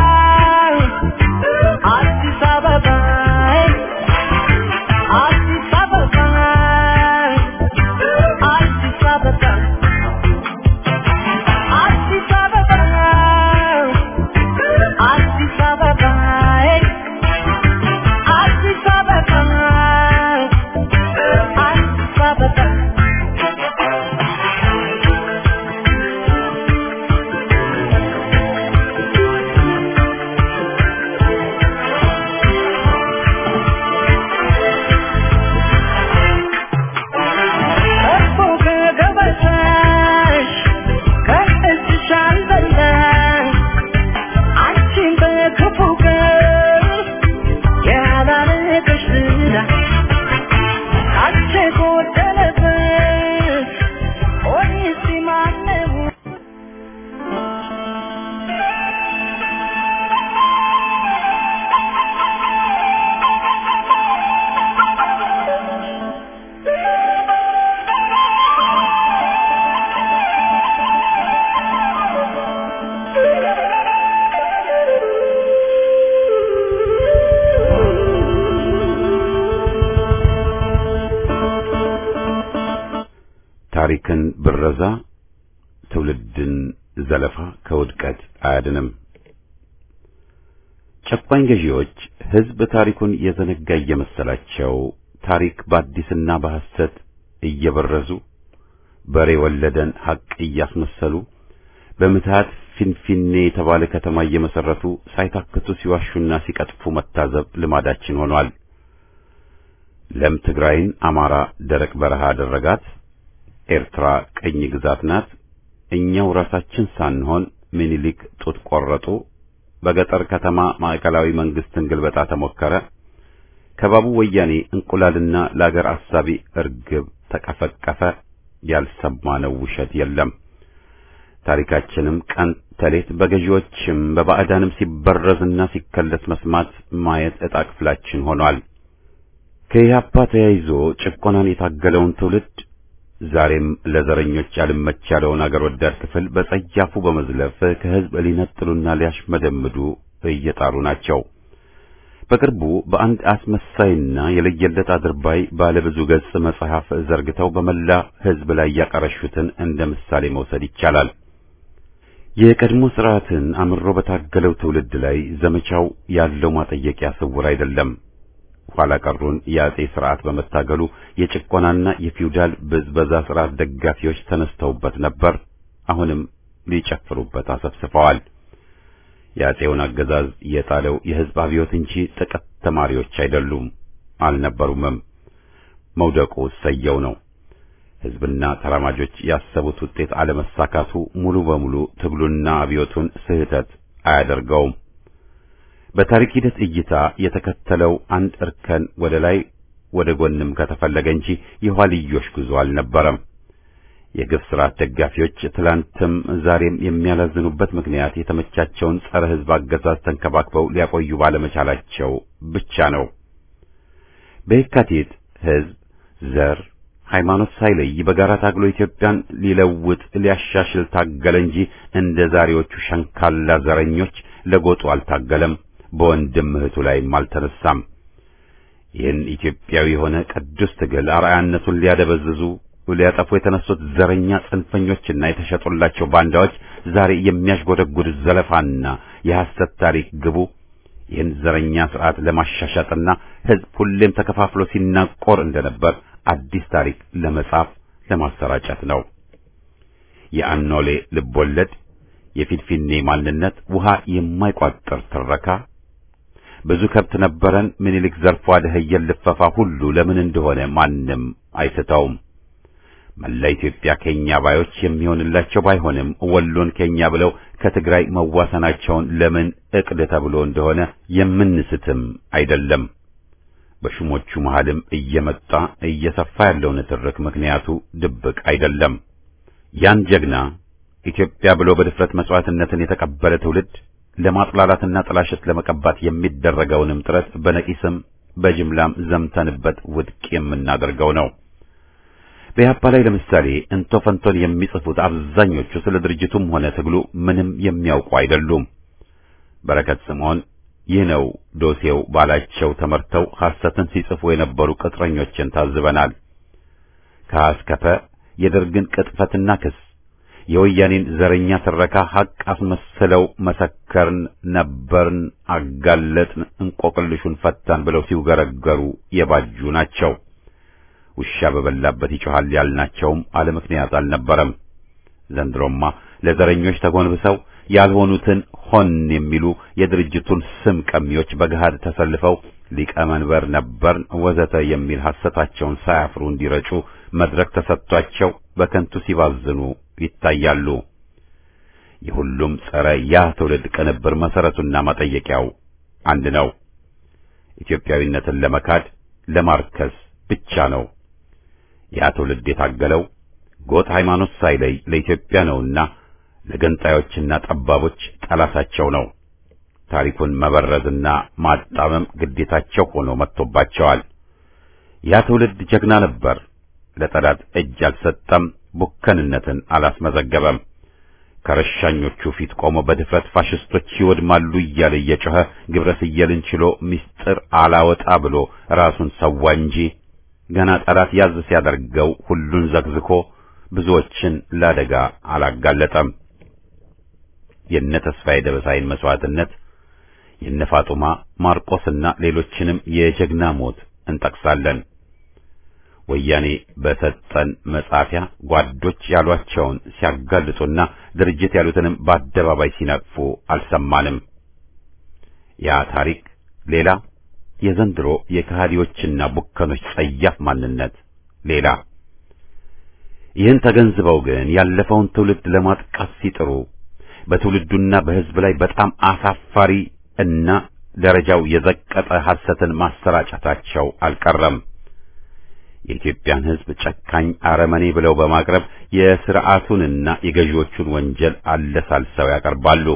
ዘለፋ ከውድቀት አያድንም። ጨቋኝ ገዢዎች ሕዝብ ታሪኩን የዘነጋ እየመሰላቸው ታሪክ በአዲስና በሐሰት እየበረዙ በሬ ወለደን ሐቅ እያስመሰሉ በምትሃት ፊንፊኔ የተባለ ከተማ እየመሰረቱ ሳይታክቱ ሲዋሹና ሲቀጥፉ መታዘብ ልማዳችን ሆኗል። ለም ትግራይን አማራ ደረቅ በረሃ አደረጋት፣ ኤርትራ ቅኝ ግዛት ናት፣ እኛው ራሳችን ሳንሆን ምኒልክ ጡት ቆረጡ፣ በገጠር ከተማ ማዕከላዊ መንግስትን ግልበጣ ተሞከረ፣ ከባቡ ወያኔ እንቁላልና ለአገር አሳቢ እርግብ ተቀፈቀፈ። ያልሰማነው ውሸት የለም። ታሪካችንም ቀን ተሌት በገዢዎችም በባዕዳንም ሲበረዝና ሲከለስ መስማት ማየት ዕጣ ክፍላችን ሆኗል። ከኢህአፓ ተያይዞ ጭቆናን የታገለውን ትውልድ ዛሬም ለዘረኞች ያልመች ያለውን አገር ወዳድ ክፍል በጸያፉ በመዝለፍ ከህዝብ ሊነጥሉና ሊያሽመደምዱ እየጣሩ ናቸው። በቅርቡ በአንድ አስመሳይና የለየለት አድርባይ ባለ ብዙ ገጽ መጽሐፍ ዘርግተው በመላ ህዝብ ላይ ያቀረሹትን እንደ ምሳሌ መውሰድ ይቻላል። የቀድሞ ስርዓትን አምሮ በታገለው ትውልድ ላይ ዘመቻው ያለው ማጠየቂያ ስውር አይደለም። ኋላ ቀሩን የአጼ ስርዓት በመታገሉ የጭቆናና የፊውዳል ብዝበዛ ስርዓት ደጋፊዎች ተነስተውበት ነበር። አሁንም ሊጨፍሩበት አሰብስፈዋል። የአጼውን አገዛዝ የጣለው የህዝብ አብዮት እንጂ ጥቂት ተማሪዎች አይደሉም፣ አልነበሩምም። መውደቁ ሰየው ነው። ህዝብና ተራማጆች ያሰቡት ውጤት አለመሳካቱ ሙሉ በሙሉ ትግሉና አብዮቱን ስህተት አያደርገውም። በታሪክ ሂደት እይታ የተከተለው አንድ እርከን ወደ ላይ ወደ ጎንም ከተፈለገ እንጂ የኋልዮሽ ጉዞ አልነበረም። የግፍ ስርዓት ደጋፊዎች ትላንትም ዛሬም የሚያላዝኑበት ምክንያት የተመቻቸውን ጸረ ህዝብ አገዛዝ ተንከባክበው ሊያቆዩ ባለመቻላቸው ብቻ ነው። በየካቲት ህዝብ፣ ዘር፣ ሃይማኖት ሳይለይ በጋራ ታግሎ ኢትዮጵያን ሊለውጥ ሊያሻሽል ታገለ እንጂ እንደ ዛሬዎቹ ሸንካላ ዘረኞች ለጎጡ አልታገለም። በወንድም እህቱ ላይም አልተነሳም። ይህን ኢትዮጵያዊ የሆነ ቅዱስ ትግል አርአያነቱን ሊያደበዝዙ ሊያጠፉ የተነሱት ዘረኛ ጽንፈኞችና የተሸጡላቸው ባንዳዎች ዛሬ የሚያሽጎደጉድ ዘለፋና የሐሰት ታሪክ ግቡ ይህን ዘረኛ ስርዓት ለማሻሻጥና ህዝብ ሁሌም ተከፋፍሎ ሲናቆር እንደነበር አዲስ ታሪክ ለመጻፍ ለማሰራጨት ነው። የአኖሌ ልቦለድ፣ የፊንፊኔ ማንነት፣ ውሃ የማይቋጥር ትረካ፣ ብዙ ከብት ነበረን ምኒልክ ዘርፎ አደኸየን ልፈፋ ሁሉ ለምን እንደሆነ ማንም አይስተውም። መላ ኢትዮጵያ ከኛ ባዮች የሚሆንላቸው ባይሆንም ወሎን ከኛ ብለው ከትግራይ መዋሰናቸውን ለምን እቅድ ተብሎ እንደሆነ የምንስትም አይደለም። በሹሞቹ መሃልም እየመጣ እየሰፋ ያለው ንትርክ ምክንያቱ ድብቅ አይደለም። ያን ጀግና ኢትዮጵያ ብሎ በድፍረት መስዋዕትነትን የተቀበለ ትውልድ ለማጥላላትና ጥላሸት ለመቀባት የሚደረገውንም ጥረት በነቂስም በጅምላም ዘምተንበት ውድቅ የምናደርገው ነው። በኢህአፓ ላይ ለምሳሌ እንቶ ፈንቶን የሚጽፉት አብዛኞቹ ስለ ድርጅቱም ሆነ ትግሉ ምንም የሚያውቁ አይደሉም። በረከት ስምዖን ይህ ነው ዶሴው ባላቸው ተመርተው ሐሰትን ሲጽፉ የነበሩ ቅጥረኞችን ታዝበናል። ከአስከፈ የደርግን ቅጥፈትና ክስ የወያኔን ዘረኛ ትረካ ሐቅ አስመስለው መሰከርን፣ ነበርን፣ አጋለጥን፣ እንቆቅልሹን ፈታን ብለው ሲውገረገሩ የባጁ ናቸው። ውሻ በበላበት ይጮሃል ያልናቸውም አለ ምክንያት አልነበረም። ዘንድሮማ ለዘረኞች ተጎንብሰው ያልሆኑትን ሆን የሚሉ የድርጅቱን ስም ቀሚዎች በገሃድ ተሰልፈው ሊቀመንበር ነበርን ወዘተ የሚል ሐሰታቸውን ሳያፍሩ እንዲረጩ መድረክ ተሰጥቷቸው በከንቱ ሲባዝኑ ይታያሉ። የሁሉም ጸረ ያ ትውልድ ቅንብር መሰረቱና መጠየቂያው አንድ ነው። ኢትዮጵያዊነትን ለመካድ ለማርከስ ብቻ ነው። ያ ትውልድ የታገለው ጎጥ ሃይማኖት ሳይለይ ለኢትዮጵያ ነውና ለገንጣዮችና ጠባቦች ጠላታቸው ነው። ታሪኩን መበረዝና ማጣመም ግዴታቸው ሆኖ መጥቶባቸዋል። ያ ትውልድ ጀግና ነበር። ለጠላት እጅ አልሰጠም፣ ቡከንነትን አላስመዘገበም። ከረሻኞቹ ፊት ቆሞ በድፍረት ፋሽስቶች ይወድማሉ እያለ እየጮኸ ግብረ ስየልን ችሎ ምስጢር አላወጣ ብሎ ራሱን ሰዋ እንጂ ገና ጠላት ያዝ ሲያደርገው ሁሉን ዘግዝኮ ብዙዎችን ለአደጋ አላጋለጠም። የነ ተስፋዬ ደበሳይን መስዋዕትነት፣ የነ ፋጡማ ማርቆስና ሌሎችንም የጀግና ሞት እንጠቅሳለን። ወያኔ በሰጠን መጻፊያ ጓዶች ያሏቸውን ሲያጋልጡና ድርጅት ያሉትንም በአደባባይ ሲነቅፉ አልሰማንም። ያ ታሪክ ሌላ፣ የዘንድሮ የከሃዲዎችና ቡከኖች ጸያፍ ማንነት ሌላ። ይህን ተገንዝበው ግን ያለፈውን ትውልድ ለማጥቃት ሲጥሩ በትውልዱና በሕዝብ ላይ በጣም አሳፋሪ እና ደረጃው የዘቀጠ ሐሰትን ማሰራጨታቸው አልቀረም። የኢትዮጵያን ሕዝብ ጨካኝ አረመኔ ብለው በማቅረብ የሥርዓቱንና የገዢዎቹን ወንጀል አለሳልሰው ያቀርባሉ።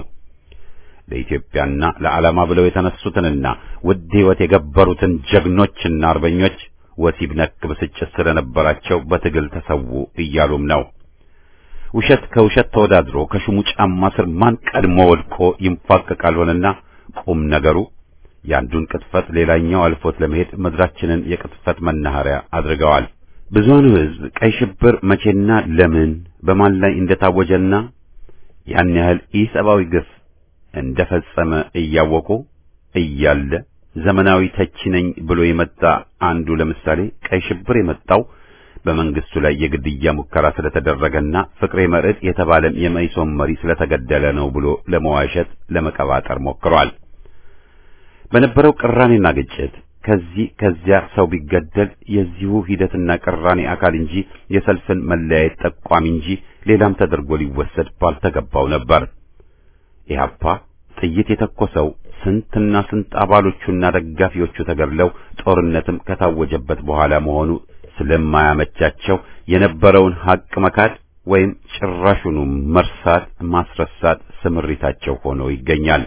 ለኢትዮጵያና ለዓላማ ብለው የተነሱትንና ውድ ሕይወት የገበሩትን ጀግኖችና አርበኞች ወሲብ ነክ ብስጭት ስለነበራቸው በትግል ተሰዉ እያሉም ነው። ውሸት ከውሸት ተወዳድሮ ከሹሙ ጫማ ስር ማን ቀድሞ ወድቆ ይንፋቀቃል ሆነና ቁም ነገሩ የአንዱን ቅጥፈት ሌላኛው አልፎት ለመሄድ ምድራችንን የቅጥፈት መናኸሪያ አድርገዋል። ብዙኑ ሕዝብ ቀይ ሽብር መቼና ለምን በማን ላይ እንደታወጀና ያን ያህል ኢሰብአዊ ግፍ እንደፈጸመ እያወቁ እያለ ዘመናዊ ተቺ ነኝ ብሎ የመጣ አንዱ ለምሳሌ ቀይ ሽብር የመጣው በመንግስቱ ላይ የግድያ ሙከራ ስለተደረገና ፍቅሬ መርዕድ የተባለም የመኢሶን መሪ ስለተገደለ ነው ብሎ ለመዋሸት ለመቀባጠር ሞክሯል። በነበረው ቅራኔና ግጭት ከዚህ ከዚያ ሰው ቢገደል የዚሁ ሂደትና ቅራኔ አካል እንጂ የሰልፍን መለያየት ጠቋሚ እንጂ ሌላም ተደርጎ ሊወሰድ ባልተገባው ነበር። ኢህአፓ ጥይት የተኮሰው ስንትና ስንት አባሎቹና ደጋፊዎቹ ተገድለው ጦርነትም ከታወጀበት በኋላ መሆኑ ስለማያመቻቸው የነበረውን ሀቅ መካድ ወይም ጭራሹኑ መርሳት ማስረሳት ስምሪታቸው ሆኖ ይገኛል።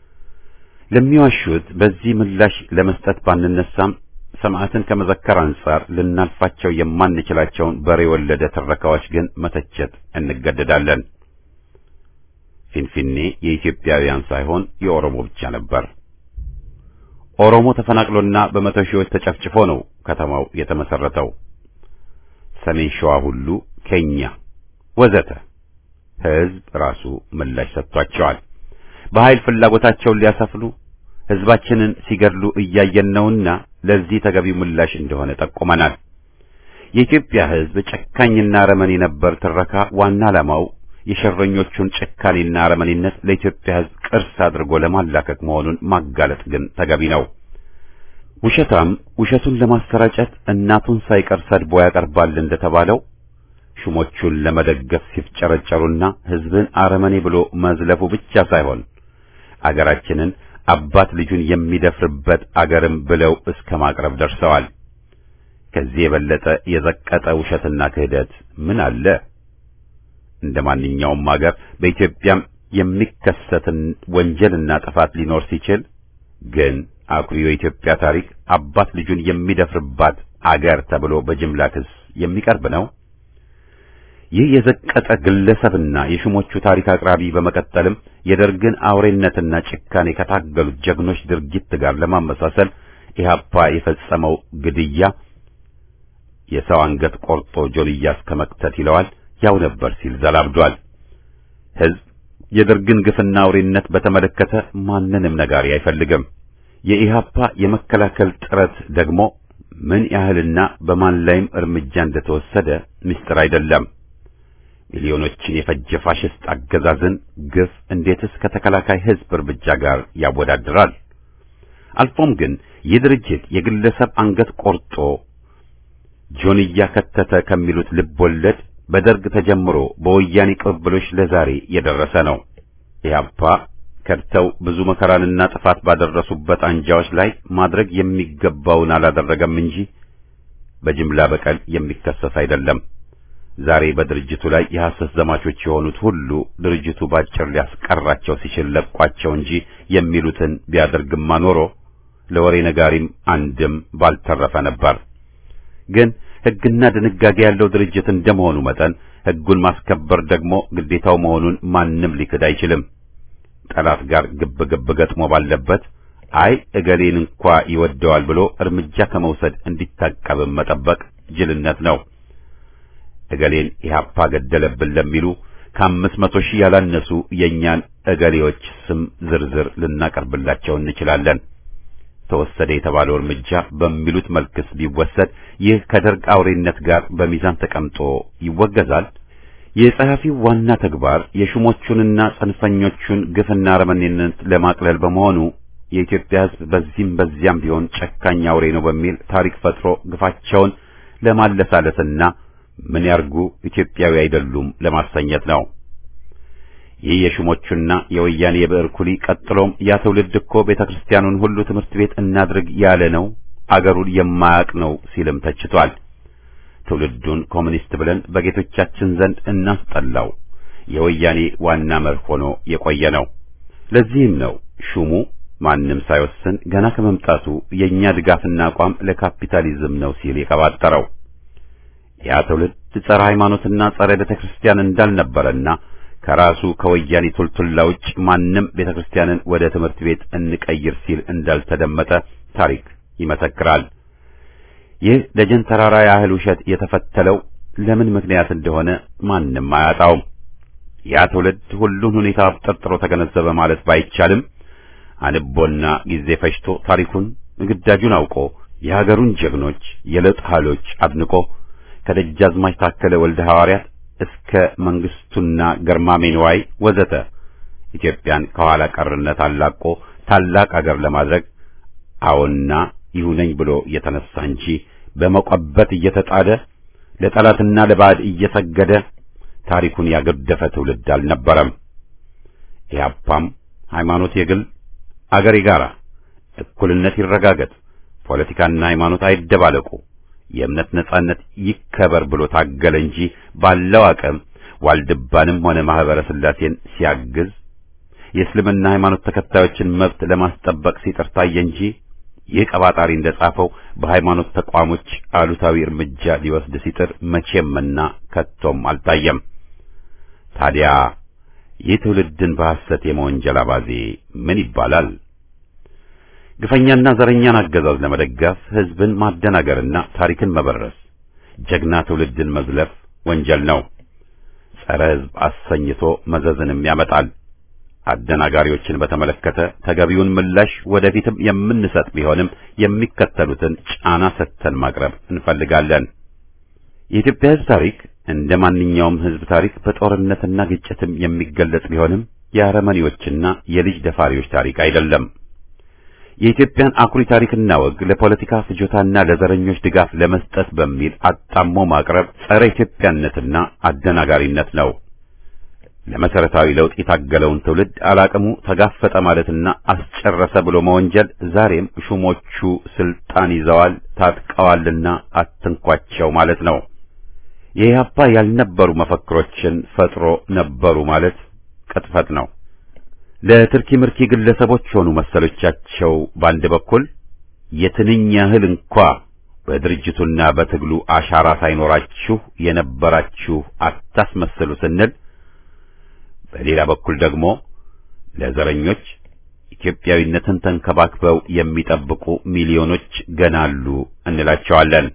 ለሚዋሹት በዚህ ምላሽ ለመስጠት ባንነሳም ሰማዕትን ከመዘከር አንጻር ልናልፋቸው የማንችላቸውን በሬ ወለደ ትረካዎች ግን መተቸት እንገደዳለን። ፊንፊኔ የኢትዮጵያውያን ሳይሆን የኦሮሞ ብቻ ነበር። ኦሮሞ ተፈናቅሎና በመቶ ሺዎች ተጨፍጭፎ ነው ከተማው የተመሰረተው። ሰሜን ሸዋ ሁሉ ኬኛ ወዘተ ሕዝብ ራሱ ምላሽ ሰጥቷቸዋል። በኃይል ፍላጎታቸውን ሊያሰፍኑ ሕዝባችንን ሲገድሉ እያየን ነውና ለዚህ ተገቢው ምላሽ እንደሆነ ጠቁመናል። የኢትዮጵያ ሕዝብ ጨካኝና አረመኔ ነበር ትረካ ዋና ዓላማው የሸረኞቹን ጭካኔና አረመኔነት ለኢትዮጵያ ሕዝብ ቅርስ አድርጎ ለማላከክ መሆኑን ማጋለጥ ግን ተገቢ ነው። ውሸታም ውሸቱን ለማሰራጨት እናቱን ሳይቀር ሰድቦ ያቀርባል እንደተባለው ሹሞቹን ለመደገፍ ሲፍጨረጨሩና ሕዝብን አረመኔ ብሎ መዝለፉ ብቻ ሳይሆን አገራችንን አባት ልጁን የሚደፍርበት አገርም ብለው እስከ ማቅረብ ደርሰዋል። ከዚህ የበለጠ የዘቀጠ ውሸትና ክህደት ምን አለ? እንደ ማንኛውም አገር በኢትዮጵያም የሚከሰትን ወንጀልና ጥፋት ሊኖር ሲችል ግን አኩሪው የኢትዮጵያ ታሪክ አባት ልጁን የሚደፍርባት አገር ተብሎ በጅምላ ክስ የሚቀርብ ነው። ይህ የዘቀጠ ግለሰብና የሹሞቹ ታሪክ አቅራቢ በመቀጠልም የደርግን አውሬነትና ጭካኔ ከታገሉት ጀግኖች ድርጊት ጋር ለማመሳሰል ኢህአፓ የፈጸመው ግድያ የሰው አንገት ቆርጦ ጆልያ እስከ መክተት ይለዋል ያው ነበር ሲል ዘላብዷል። ሕዝብ የደርግን ግፍና አውሬነት በተመለከተ ማንንም ነጋሪ አይፈልግም። የኢህአፓ የመከላከል ጥረት ደግሞ ምን ያህልና በማን ላይም እርምጃ እንደተወሰደ ምስጢር አይደለም። ሚሊዮኖችን የፈጀ ፋሽስት አገዛዝን ግፍ እንዴትስ ከተከላካይ ሕዝብ እርምጃ ጋር ያወዳድራል? አልፎም ግን ይህ ድርጅት የግለሰብ አንገት ቆርጦ ጆንያ ከተተ ከሚሉት ልብ ወለድ በደርግ ተጀምሮ በወያኔ ቅብብሎች ለዛሬ የደረሰ ነው። ኢህአፓ ከድተው ብዙ መከራንና ጥፋት ባደረሱበት አንጃዎች ላይ ማድረግ የሚገባውን አላደረገም እንጂ በጅምላ በቀል የሚከሰስ አይደለም። ዛሬ በድርጅቱ ላይ የሐሰት ዘማቾች የሆኑት ሁሉ ድርጅቱ ባጭር ሊያስቀራቸው ሲችል ለቋቸው እንጂ የሚሉትን ቢያደርግማ ኖሮ ለወሬ ነጋሪም አንድም ባልተረፈ ነበር። ግን ሕግና ድንጋጌ ያለው ድርጅት እንደመሆኑ መጠን ሕጉን ማስከበር ደግሞ ግዴታው መሆኑን ማንም ሊክድ አይችልም። ጠላት ጋር ግብ ግብ ገጥሞ ባለበት አይ እገሌን እንኳ ይወደዋል ብሎ እርምጃ ከመውሰድ እንዲታቀብም መጠበቅ ጅልነት ነው። እገሌን ኢህአፓ ገደለብን ለሚሉ ከአምስት መቶ ሺህ ያላነሱ የእኛን እገሌዎች ስም ዝርዝር ልናቀርብላቸው እንችላለን። ተወሰደ የተባለው እርምጃ በሚሉት መልክስ ቢወሰድ ይህ ከደርግ አውሬነት ጋር በሚዛን ተቀምጦ ይወገዛል። የጸሐፊው ዋና ተግባር የሹሞቹንና ጽንፈኞቹን ግፍና አረመኔነት ለማቅለል በመሆኑ የኢትዮጵያ ሕዝብ በዚህም በዚያም ቢሆን ጨካኝ አውሬ ነው በሚል ታሪክ ፈጥሮ ግፋቸውን ለማለሳለስና ምን ያርጉ ኢትዮጵያዊ አይደሉም ለማሰኘት ነው። ይህ የሹሞቹና የወያኔ የብዕር ኩሊ ቀጥሎም ያ ትውልድ እኮ ቤተ ክርስቲያኑን ሁሉ ትምህርት ቤት እናድርግ ያለ ነው፣ አገሩን የማያውቅ ነው ሲልም ተችቷል። ትውልዱን ኮሚኒስት ብለን በጌቶቻችን ዘንድ እናስጠላው የወያኔ ዋና መርህ ሆኖ የቆየ ነው። ለዚህም ነው ሹሙ ማንም ሳይወስን ገና ከመምጣቱ የእኛ ድጋፍና አቋም ለካፒታሊዝም ነው ሲል የቀባጠረው። ያ ትውልድ ጸረ ሃይማኖትና ጸረ ቤተ ክርስቲያን እንዳልነበረና ከራሱ ከወያኔ ቱልቱላ ውጭ ማንም ቤተ ክርስቲያንን ወደ ትምህርት ቤት እንቀይር ሲል እንዳልተደመጠ ታሪክ ይመሰክራል። ይህ ደጀን ተራራ ያህል ውሸት የተፈተለው ለምን ምክንያት እንደሆነ ማንም አያጣውም። ያ ትውልድ ሁሉን ሁኔታ አብጠርጥሮ ተገነዘበ ማለት ባይቻልም አንቦና ጊዜ ፈጅቶ ታሪኩን ግዳጁን አውቆ የሀገሩን ጀግኖች የለውጥ ኃይሎች አድንቆ ከደጃዝማች ታከለ ወልደ ሐዋርያት እስከ መንግስቱና ገርማሜ ንዋይ ወዘተ ኢትዮጵያን ከኋላ ቀርነት አላቆ ታላቅ አገር ለማድረግ አዎና ይሁነኝ ብሎ እየተነሳ እንጂ በመቆበት እየተጣደ ለጠላትና ለባዕድ እየሰገደ ታሪኩን ያገደፈ ትውልድ አልነበረም። ኢህአፓም ሃይማኖት የግል አገር የጋራ፣ እኩልነት ይረጋገጥ፣ ፖለቲካና ሃይማኖት አይደባለቁ፣ የእምነት ነጻነት ይከበር ብሎ ታገለ እንጂ ባለው አቅም ዋልድባንም ሆነ ማህበረ ስላሴን ሲያግዝ የእስልምና ሃይማኖት ተከታዮችን መብት ለማስጠበቅ ሲጥር ታየ እንጂ ይህ ቀባጣሪ እንደጻፈው በሃይማኖት ተቋሞች አሉታዊ እርምጃ ሊወስድ ሲጥር መቼምና ከቶም አልታየም። ታዲያ ይህ ትውልድን በሐሰት የመወንጀል አባዜ ምን ይባላል? ግፈኛና ዘረኛን አገዛዝ ለመደገፍ ህዝብን ማደናገርና ታሪክን መበረስ፣ ጀግና ትውልድን መዝለፍ ወንጀል ነው። ጸረ ህዝብ አሰኝቶ መዘዝንም ያመጣል። አደናጋሪዎችን በተመለከተ ተገቢውን ምላሽ ወደፊትም የምንሰጥ ቢሆንም የሚከተሉትን ጫና ሰጥተን ማቅረብ እንፈልጋለን። የኢትዮጵያ ህዝብ ታሪክ እንደ ማንኛውም ህዝብ ታሪክ በጦርነትና ግጭትም የሚገለጽ ቢሆንም የአረመኔዎችና የልጅ ደፋሪዎች ታሪክ አይደለም። የኢትዮጵያን አኩሪ ታሪክና ወግ ለፖለቲካ ፍጆታና ለዘረኞች ድጋፍ ለመስጠት በሚል አጣሞ ማቅረብ ጸረ ኢትዮጵያነትና አደናጋሪነት ነው። ለመሰረታዊ ለውጥ የታገለውን ትውልድ አላቅሙ ተጋፈጠ ማለትና አስጨረሰ ብሎ መወንጀል ዛሬም ሹሞቹ ስልጣን ይዘዋል ታጥቀዋልና አትንኳቸው ማለት ነው። የኢህአፓ ያልነበሩ መፈክሮችን ፈጥሮ ነበሩ ማለት ቅጥፈት ነው። ለትርኪ ምርኪ ግለሰቦች ሆኑ መሰሎቻቸው በአንድ በኩል የትንኝ ያህል እንኳ በድርጅቱና በትግሉ አሻራ ሳይኖራችሁ የነበራችሁ አታስመስሉ ስንል በሌላ በኩል ደግሞ ለዘረኞች ኢትዮጵያዊነትን ተንከባክበው የሚጠብቁ ሚሊዮኖች ገና አሉ እንላቸዋለን።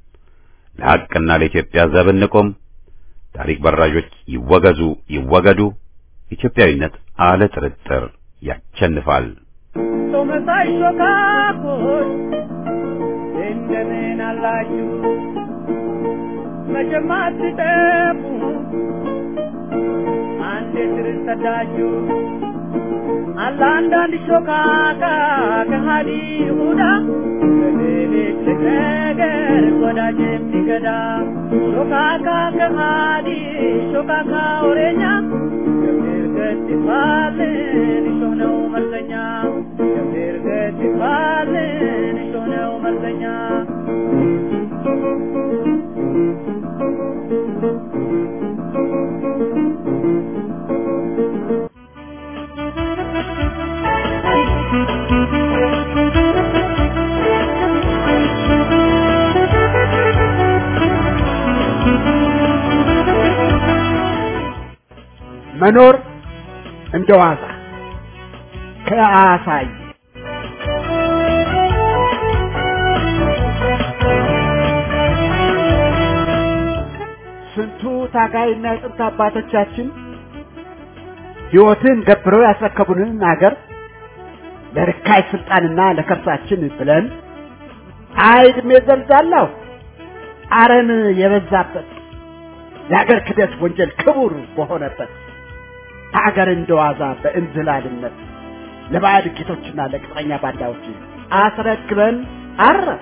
ለሐቅና ለኢትዮጵያ ዘብ እንቁም። ታሪክ በራዦች ይወገዙ ይወገዱ። ኢትዮጵያዊነት አለ ጥርጥር ያቸንፋል። ቶመሳይ ሾካኮች እንደምን አላችሁ? መቼም አትጠፉ አንድ ስር ሰዳችሁ አለ አንዳንድ ሾካካ ከሃዲ ይሁዳ በሌሊት ነገር ወዳጅ የሚገዳ ሾካካ ከሃዲ ሾካካ ወሬኛ ገብር ገድፋልን እሾህ ነው መርዘኛ ገብር ገድፋልን እሾህ ነው መርዘኛ መኖር እንደ ዋዛ ከአሳይ ስንቱ ታጋይና የጥንት አባቶቻችን ሕይወትን ገብረው ያስረከቡንን አገር ለርካይ ስልጣንና ለከርሳችን ብለን አይድሜ ዘልዛለሁ አረም የበዛበት የአገር ክደት ወንጀል ክቡር በሆነበት ሀገር እንደዋዛ በእንዝላልነት ለባዕድ ጌቶችና ለቅጥረኛ ባንዳዎች አስረክበን አረፍ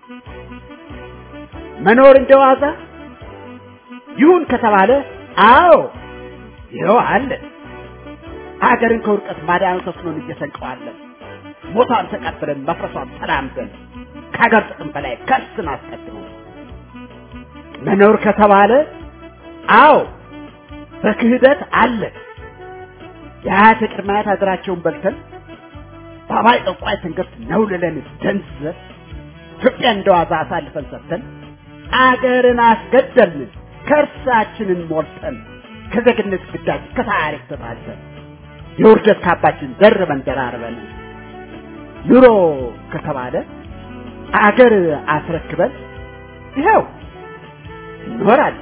መኖር እንደዋዛ ይሁን ከተባለ አዎ ይኸው አለ ሀገርን ከውድቀት ማዳኑ ተስኖን እየሰንቀዋለን ሞቷን ተቀብለን መፍረሷን ተላምደን ከሀገር ጥቅም በላይ ከስን አስቀድሞ መኖር ከተባለ አዎ በክህደት አለ የአያት ቅድመ አያት ሀገራቸውን በልተን ባባይ ጠቋይ ትንግርት ነውልለን ደንዝዘን ኢትዮጵያ እንደዋዛ አሳልፈን ሰጥተን አገርን አስገደልን ከእርሳችንን ሞልተን ከዜግነት ግዳጅ ከታሪክ ተጣልተን የውርደት ካባችን ደርበን ደራርበን ኑሮ ከተባለ አገር አስረክበን ይኸው እንኖራለን።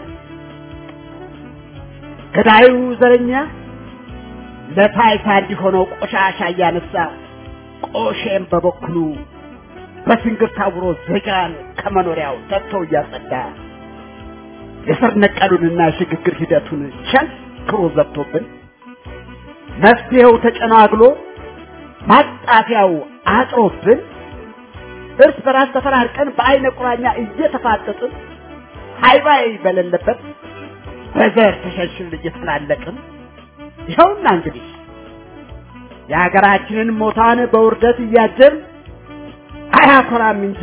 ገዳዩ ዘረኛ ለታይታ እንዲሆነው ቆሻሻ እያነሳ ቆሼም በበኩሉ በስንግር ታውሮ ዜጋን ከመኖሪያው ሰጥቶ እያጸዳ የስር ነቀሉንና የሽግግር ሂደቱን ቸንክሮ ዘግቶብን መፍትሄው ተጨናግሎ ማጣፊያው አጥሮብን እርስ በራስ ተፈራርቀን በአይነ ቁራኛ እየተፋጠጥን ሃይባይ በሌለበት በዘር ተሸንሽን እየተፈላለቅን ይኸውና እንግዲህ የሀገራችንን ሞታን በውርደት እያጀን አያኮራም እንጂ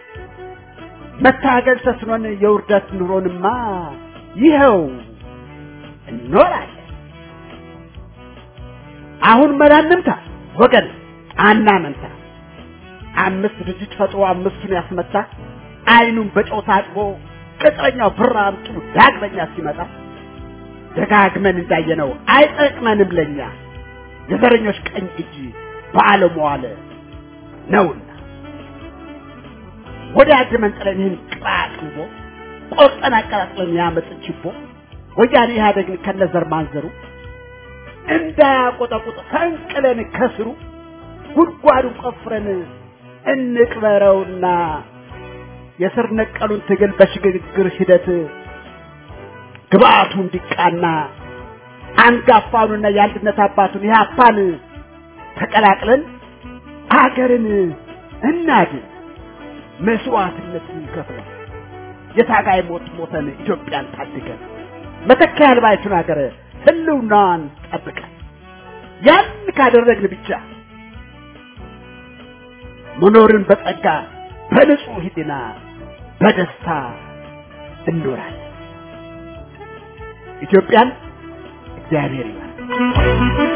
መታገል ተስኖን የውርደት ኑሮንማ ይኸው እንኖራለን። አሁን መላንምታ ወገን አናመንታ። አምስት ድርጅት ፈጥሮ አምስቱን ያስመታ አይኑን በጨው ታጥቦ ቅጥረኛው ብር አምጡ ዳግመኛ ሲመጣ ደጋግመን እንዳየነው አይጠቅመንም ለኛ የዘረኞች ቀኝ እጅ በዓለም ዋለ ነውና ወደ አድመን ጥለን ይህን ቅራቅንቦ ቆርጠን አቀጣጥለን ያመጥ ችቦ ወያኔ ኢህአደግን ከነዘር ማንዘሩ እንዳያቆጠቁጥ ፈንቅለን ከስሩ ጉድጓዱን ቆፍረን እንቅበረውና የስር ነቀሉን ትግል በሽግግር ሂደት ግብአቱ እንዲቃና አንጋፋውንና የአንድነት አባቱን ኢህአፓን ተቀላቅለን አገርን እናድን። መስዋዕትነት ከፍለን የታጋይ ሞት ሞተን ኢትዮጵያን ታድገን መተኪያ አልባይቱን ሀገር ህልውናዋን ጠብቀን ያን ካደረግን ብቻ መኖርን በጸጋ በንጹህ ህሊና በደስታ እንኖራለን። ኢትዮጵያን እግዚአብሔር ይባርክ።